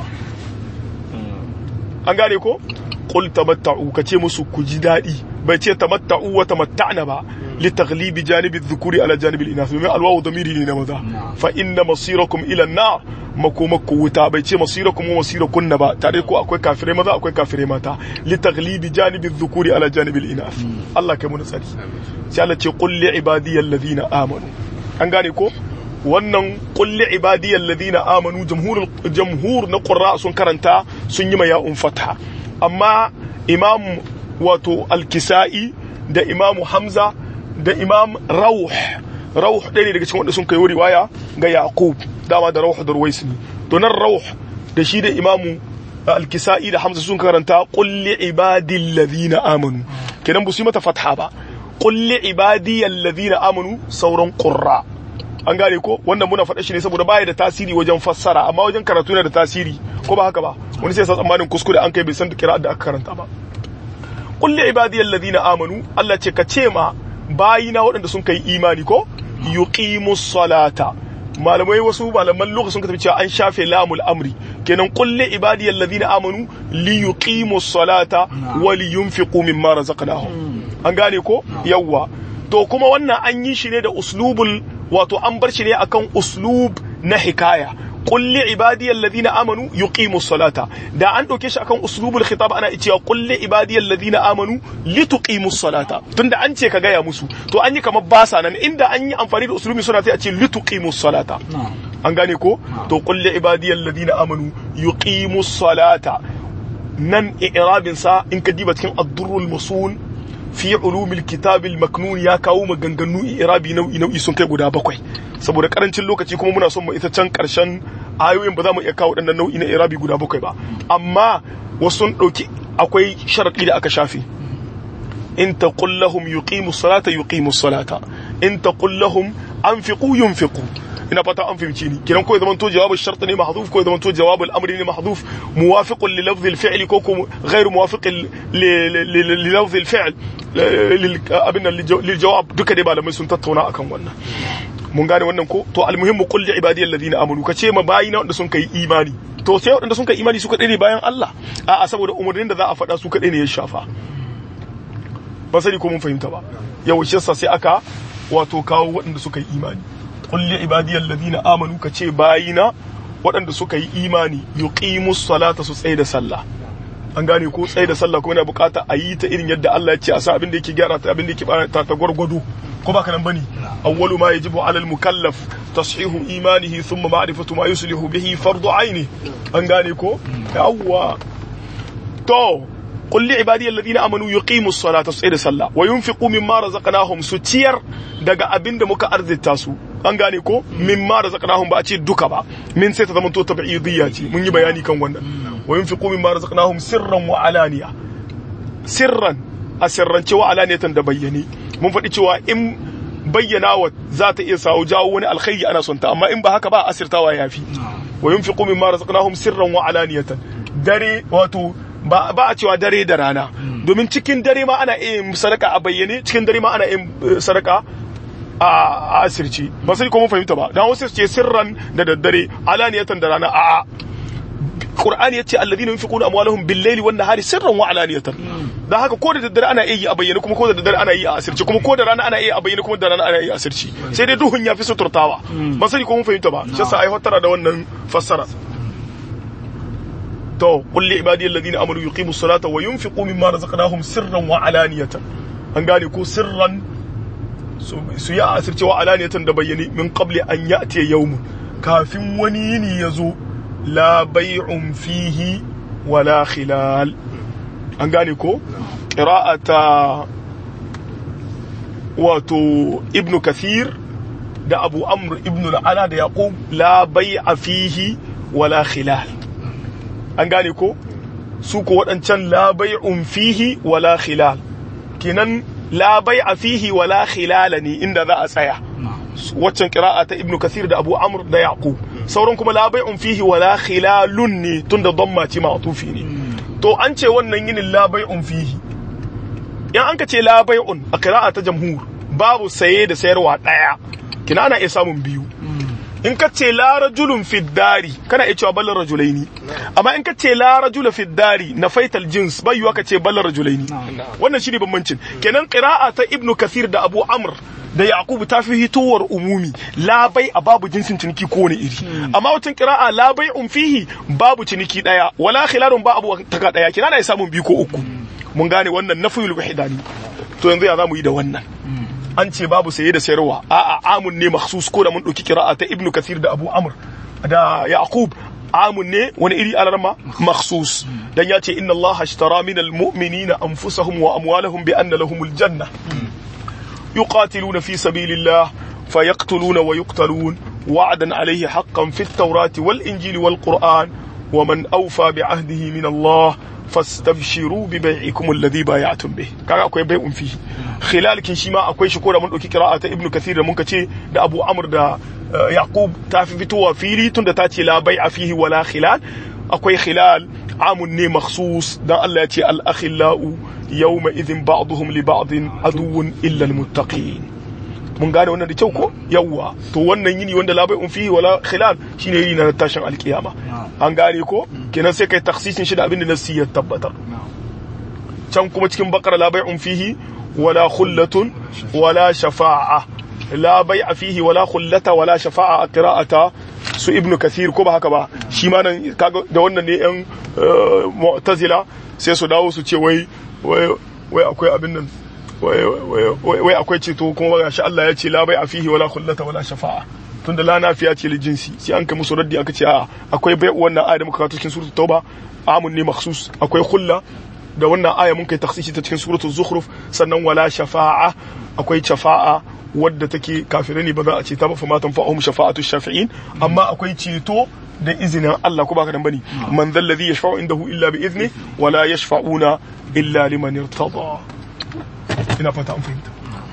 an gane ko qul tamatta'u ka ce musu ku ji daɗi bai ce tamatta'u wa tamatta'na ba li taghlibi janibi dhukuri ala janibi al-inath domin alwawu damiri ne na maza fa inna masirakum ila an-nar makomakku wuta bai ce masirakum wa masirakunna ba tare ko akwai kafirai maza akwai kafirai mata li taghlibi janibi dhukuri ala janibi al-inath Allah kai mun tsari sai Allah ce qul li ibadiyal ladina amanu an gane ko wannan kulli ibadiyal ladina amanu jamhur jamhur na qurra sun karanta sun yi ma ya'un fatha amma imam wato al-kisai da imam hamza da imam rauh rauh ɗaya ne daga cikin wanda sun kai riwaya ga yaqub dama da rauh da ruwais ne to nan rauh da shi da imam al-kisai da hamza sun karanta kulli ibadil ladina amanu kenan ba su yi mata fatha ba kulli ibadiyal ladina amanu sauran qurra an gane ko wannan muna faɗa shi ne saboda baya da tasiri wajen fassara amma wajen karatu yana da tasiri ko ba haka ba wani sai sa tsammanin kuskure an kai bai san kira da aka karanta ba kulli ibadiyal ladina amanu Allah ce ka ce ma bayina waɗanda sun kai imani ko yuqimus salata malamai wasu malaman lokacin sun tafi cewa an shafe lamul amri kenan kulli ibadiyal ladina amanu li yuqimus salata wa li yunfiqu mimma razaqnahum an gane ko yawwa to kuma wannan an yi shi ne da uslubul wato an bar shi ne akan uslub na hikaya kulli ibadiyal ladina amanu yuqimus salata da an dauke shi akan uslubul khitab ana cewa kulli ibadiyal ladina amanu lituqimus salata tunda an ce ka gaya musu to an yi kamar basa nan inda an yi amfani da uslubin suna sai a ce lituqimus salata an gane ko to kulli ibadiyal ladina amanu yuqimus salata nan i'rabin sa in ka diba cikin ad-durrul masun fi ulumil kitabil maknun ya kawo maganganu irabi nau'i nau'i sun kai guda bakwai saboda karancin lokaci kuma muna son mu ita can karshen ayoyin ba za mu iya kawo waɗannan nau'i na irabi guda bakwai ba amma wasu sun ɗauki akwai sharaɗi da aka shafe in taqul lahum yuqimu salata yuqimu salata in taqul lahum anfiqu yunfiqu ina fata an fahimci ni kiran ko ya zamanto jawabul shart ne mahdhuf ko ya zamanto jawabul amri ne mahdhuf muwafiqun li lafzi al-fi'l ko ko ghairu muwafiqin li lafzi al-fi'l abin lil jawab duka dai malamai sun tattauna akan wannan mun gane wannan ko to almuhimmu qul li ibadiyal ladina amanu ka ce ma bayina wanda sun kai imani to sai wanda sun kai imani su kadai ne bayan Allah a'a saboda umarnin da za a faɗa su kadai ne ya shafa ba sani ko mun fahimta ba yau shi sai aka wato kawo waɗanda suka yi imani kulli ibadiyal ladina amanu ka ce bayina waɗanda suka yi imani yuqimus salata su tsaye da sallah an gane ko tsaye da sallah kuma yana bukata a yi ta irin yadda Allah ya ce a sa abin da yake gyara ta abin da yake ta ta gwargwado ko baka nan bane awwalu ma yajibu alal mukallaf tashihu imanihi thumma ma'rifatu ma yuslihu bihi fardu aini an gane ko yawwa to qul li ibadiyal ladina amanu yuqimus salata su da sallah wa yunfiqu mimma razaqnahum su ciyar daga abinda muka arzita su an gane ko mimma razaqnahum ba a ce duka ba min sai ta zama to tabi'idiyya ce mun yi bayani kan wannan wa yunfiqu mimma razaqnahum sirran wa alaniya sirran a sirrance wa alaniyatan da bayyane mun faɗi cewa in bayyanawa za ta iya sawo jawo wani alkhairi ana son ta amma in ba haka ba asirtawa yafi wa yunfiqu mimma razaqnahum sirran wa alaniyatan dare wato ba a cewa dare da rana domin cikin dare ma ana yin sadaka a bayyane cikin dare ma ana yin sadaka a asirci ba sai ko mun fahimta ba dan wasu ce sirran da daddare alaniyatan da rana a'a Qur'ani yace alladhina yunfiquna amwalahum bil-layli wan-nahari sirran wa alaniyatan dan haka ko da daddare ana yi a bayyane kuma ko da daddare ana yi a asirci kuma ko da rana ana yi a bayyane kuma da rana ana yi a asirci sai dai duhun ya fi suturtawa ba sai ko mun fahimta ba shi yasa ai hatara da wannan fassara to qul li ibadiyal ladina amanu yuqimus salata wa yunfiqu mimma razaqnahum sirran wa alaniyatan an gane ko sirran su yi a asirce wa alaniyatan da bayyane min qabli an ya'ti yawmun kafin wani yini ya zo la bai'un fihi wala khilal an gane ko qira'ata wato ibn kathir da abu amr ibn al-ala da yaqub la bai'a fihi wala khilal an gane ko su ko waɗancan la bai'un fihi wala khilal kenan la bai'a fihi wala khilal ne inda za a tsaya waccan qira'a ta ibn kathir da abu amr da yaqub sauran kuma la bai'un fihi wala khilalun ne tunda damma ce ma'tufi ne to an ce wannan yinin la bai'un fihi in an ka ce la bai'un a qira'a ta jamhur babu saye da sayarwa daya kina ana iya samun biyu in ka ce la rajulun fi dari kana iya cewa ballar rajulaini amma in ka ce la rajula fi dari na faital jins bai yiwa ka ce ballar rajulaini wannan shine bambancin kenan qira'a ta ibnu kathir da abu amr da yaqubu ta fi hitowar umumi labai a babu jinsin ciniki ko wani iri amma wacin qira'a labai um fihi babu ciniki daya wala khilarun ba abu taka daya kina na samun biyu ko uku mun gane wannan nafiyul wahidani to yanzu ya zamu yi da wannan an ce babu saye da sayarwa a'a amun ne makhsus ko da mun dauki qira'a ta ibnu kathir da abu amr da yaqub amun ne wani iri alarma makhsus dan ya ce inna allaha ashtara minal mu'minina anfusahum wa amwalahum bi anna lahumul janna يقاتلون في سبيل الله فيقتلون ويقتلون وعدا عليه حقا في التوراة والإنجيل والقرآن ومن أوفى بعهده من الله فاستبشروا ببيعكم الذي بايعتم به kaga akwai bai'un fihi khilal kin shi ma akwai shi ko da mun dauki qira'a ta ibnu kathir da mun kace da abu amr da yaqub ta fi fitowa fili tunda ta ce la bai'a fihi wala khilal akwai khilal amun ne makhsus dan Allah ya ce al akhillau yawma idhin ba'dhum li ba'din aduwwun illa al muttaqin mun gane wannan da kyau ko yawwa to wannan yini wanda la bai'un fihi wala khilal shine yini na tashin alkiyama an gane ko kenan sai kai taksisin shi da abin da nasi ya tabbatar can kuma cikin bakara la bai'un fihi wala khullatun wala shafa'a la bai'a fihi wala khullata wala shafa'a a qira'ata su ibnu kathir ko ba haka ba shi ma nan kaga da wannan ne yan mu'tazila sai su dawo su ce wai wai akwai abin nan wai akwai ceto kuma ga shi Allah ya ce la bai'a fihi wala khullata wala shafa'a tunda la nafiya ce li jinsi sai an kai musu raddi aka ce a akwai bai wannan aya da muka kawo cikin suratul tauba amun ne makhsus akwai khulla da wannan aya mun kai taksisi ta cikin suratul zukhruf sannan wala shafa'a akwai shafa'a wadda take kafirai ne ba za a ce ta ba fa matan fa'ahum shafa'atu shafi'in amma akwai ceto da izinin Allah ko baka dan bane man dhal ladhi yashfa'u indahu illa bi izni wala yashfa'una illa liman irtada ina fata an fahimta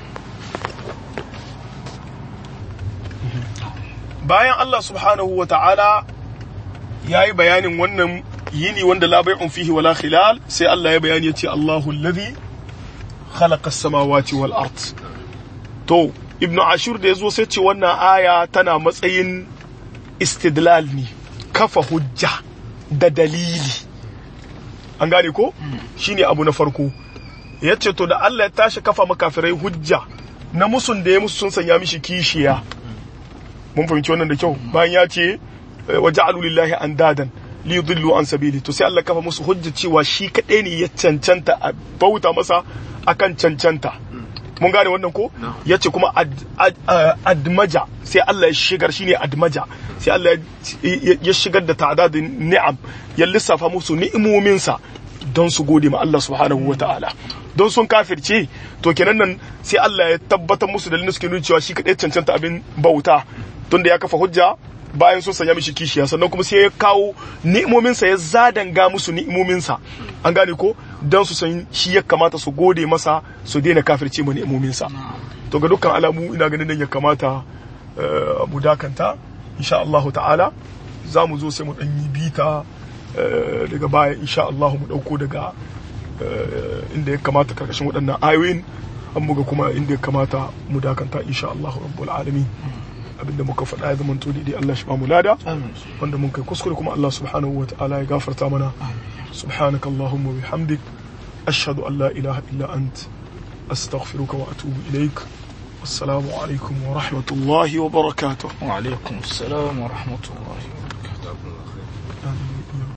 bayan Allah subhanahu wa ta'ala ya yi bayanin wannan yini wanda la bai'un fihi wala khilal sai Allah ya bayani ya ce Allahu alladhi khalaqa as-samawati wal ard to ibnu ashur da yazo sai ce wannan aya tana matsayin istidlal ne kafa hujja da dalili an gane ko shine abu na farko yace to da Allah ya tashi kafa makafirai hujja na musun da ya musu sun sanya mishi kishiya mun fahimci wannan da kyau bayan ya ce wa ja'alu lillahi andadan li yudillu an sabili to sai Allah kafa musu hujja cewa shi kadai ne ya cancanta a bauta masa akan cancanta mun gane wannan ko yace kuma admaja sai Allah ya shigar shine admaja sai Allah ya shigar da ta'dadin ni'am ya lissafa musu ni'imominsa don su gode ma Allah subhanahu wa ta'ala don sun kafirce to kenan nan sai Allah ya tabbatar musu da suke nuna cewa shi kadai cancanta abin bauta tunda ya kafa hujja bayan sun sanya mishi kishiya sannan kuma sai ya kawo ni'imominsa ya zadanga musu ni'imominsa an gane ko don su san shi ya kamata su gode masa su daina kafirce ma ni'imominsa to ga dukkan alamu ina ganin nan ya kamata mu dakanta insha Allah ta'ala za mu zo sai mu dan yi bita daga baya insha Allah mu dauko daga inda ya kamata karkashin waɗannan ayoyin an muga kuma inda ya kamata mu dakanta insha Allah rabbul alamin abinda muka faɗa ya zamanto daidai Allah shi ba mu lada wanda mun kai kuskure kuma Allah subhanahu wa ta'ala ya gafarta mana subhanaka allahumma bihamdik ashhadu an la ilaha illa ant astaghfiruka wa atubu ilaik assalamu alaikum wa rahmatullahi wa barakatuh wa alaikum assalam wa rahmatullahi wa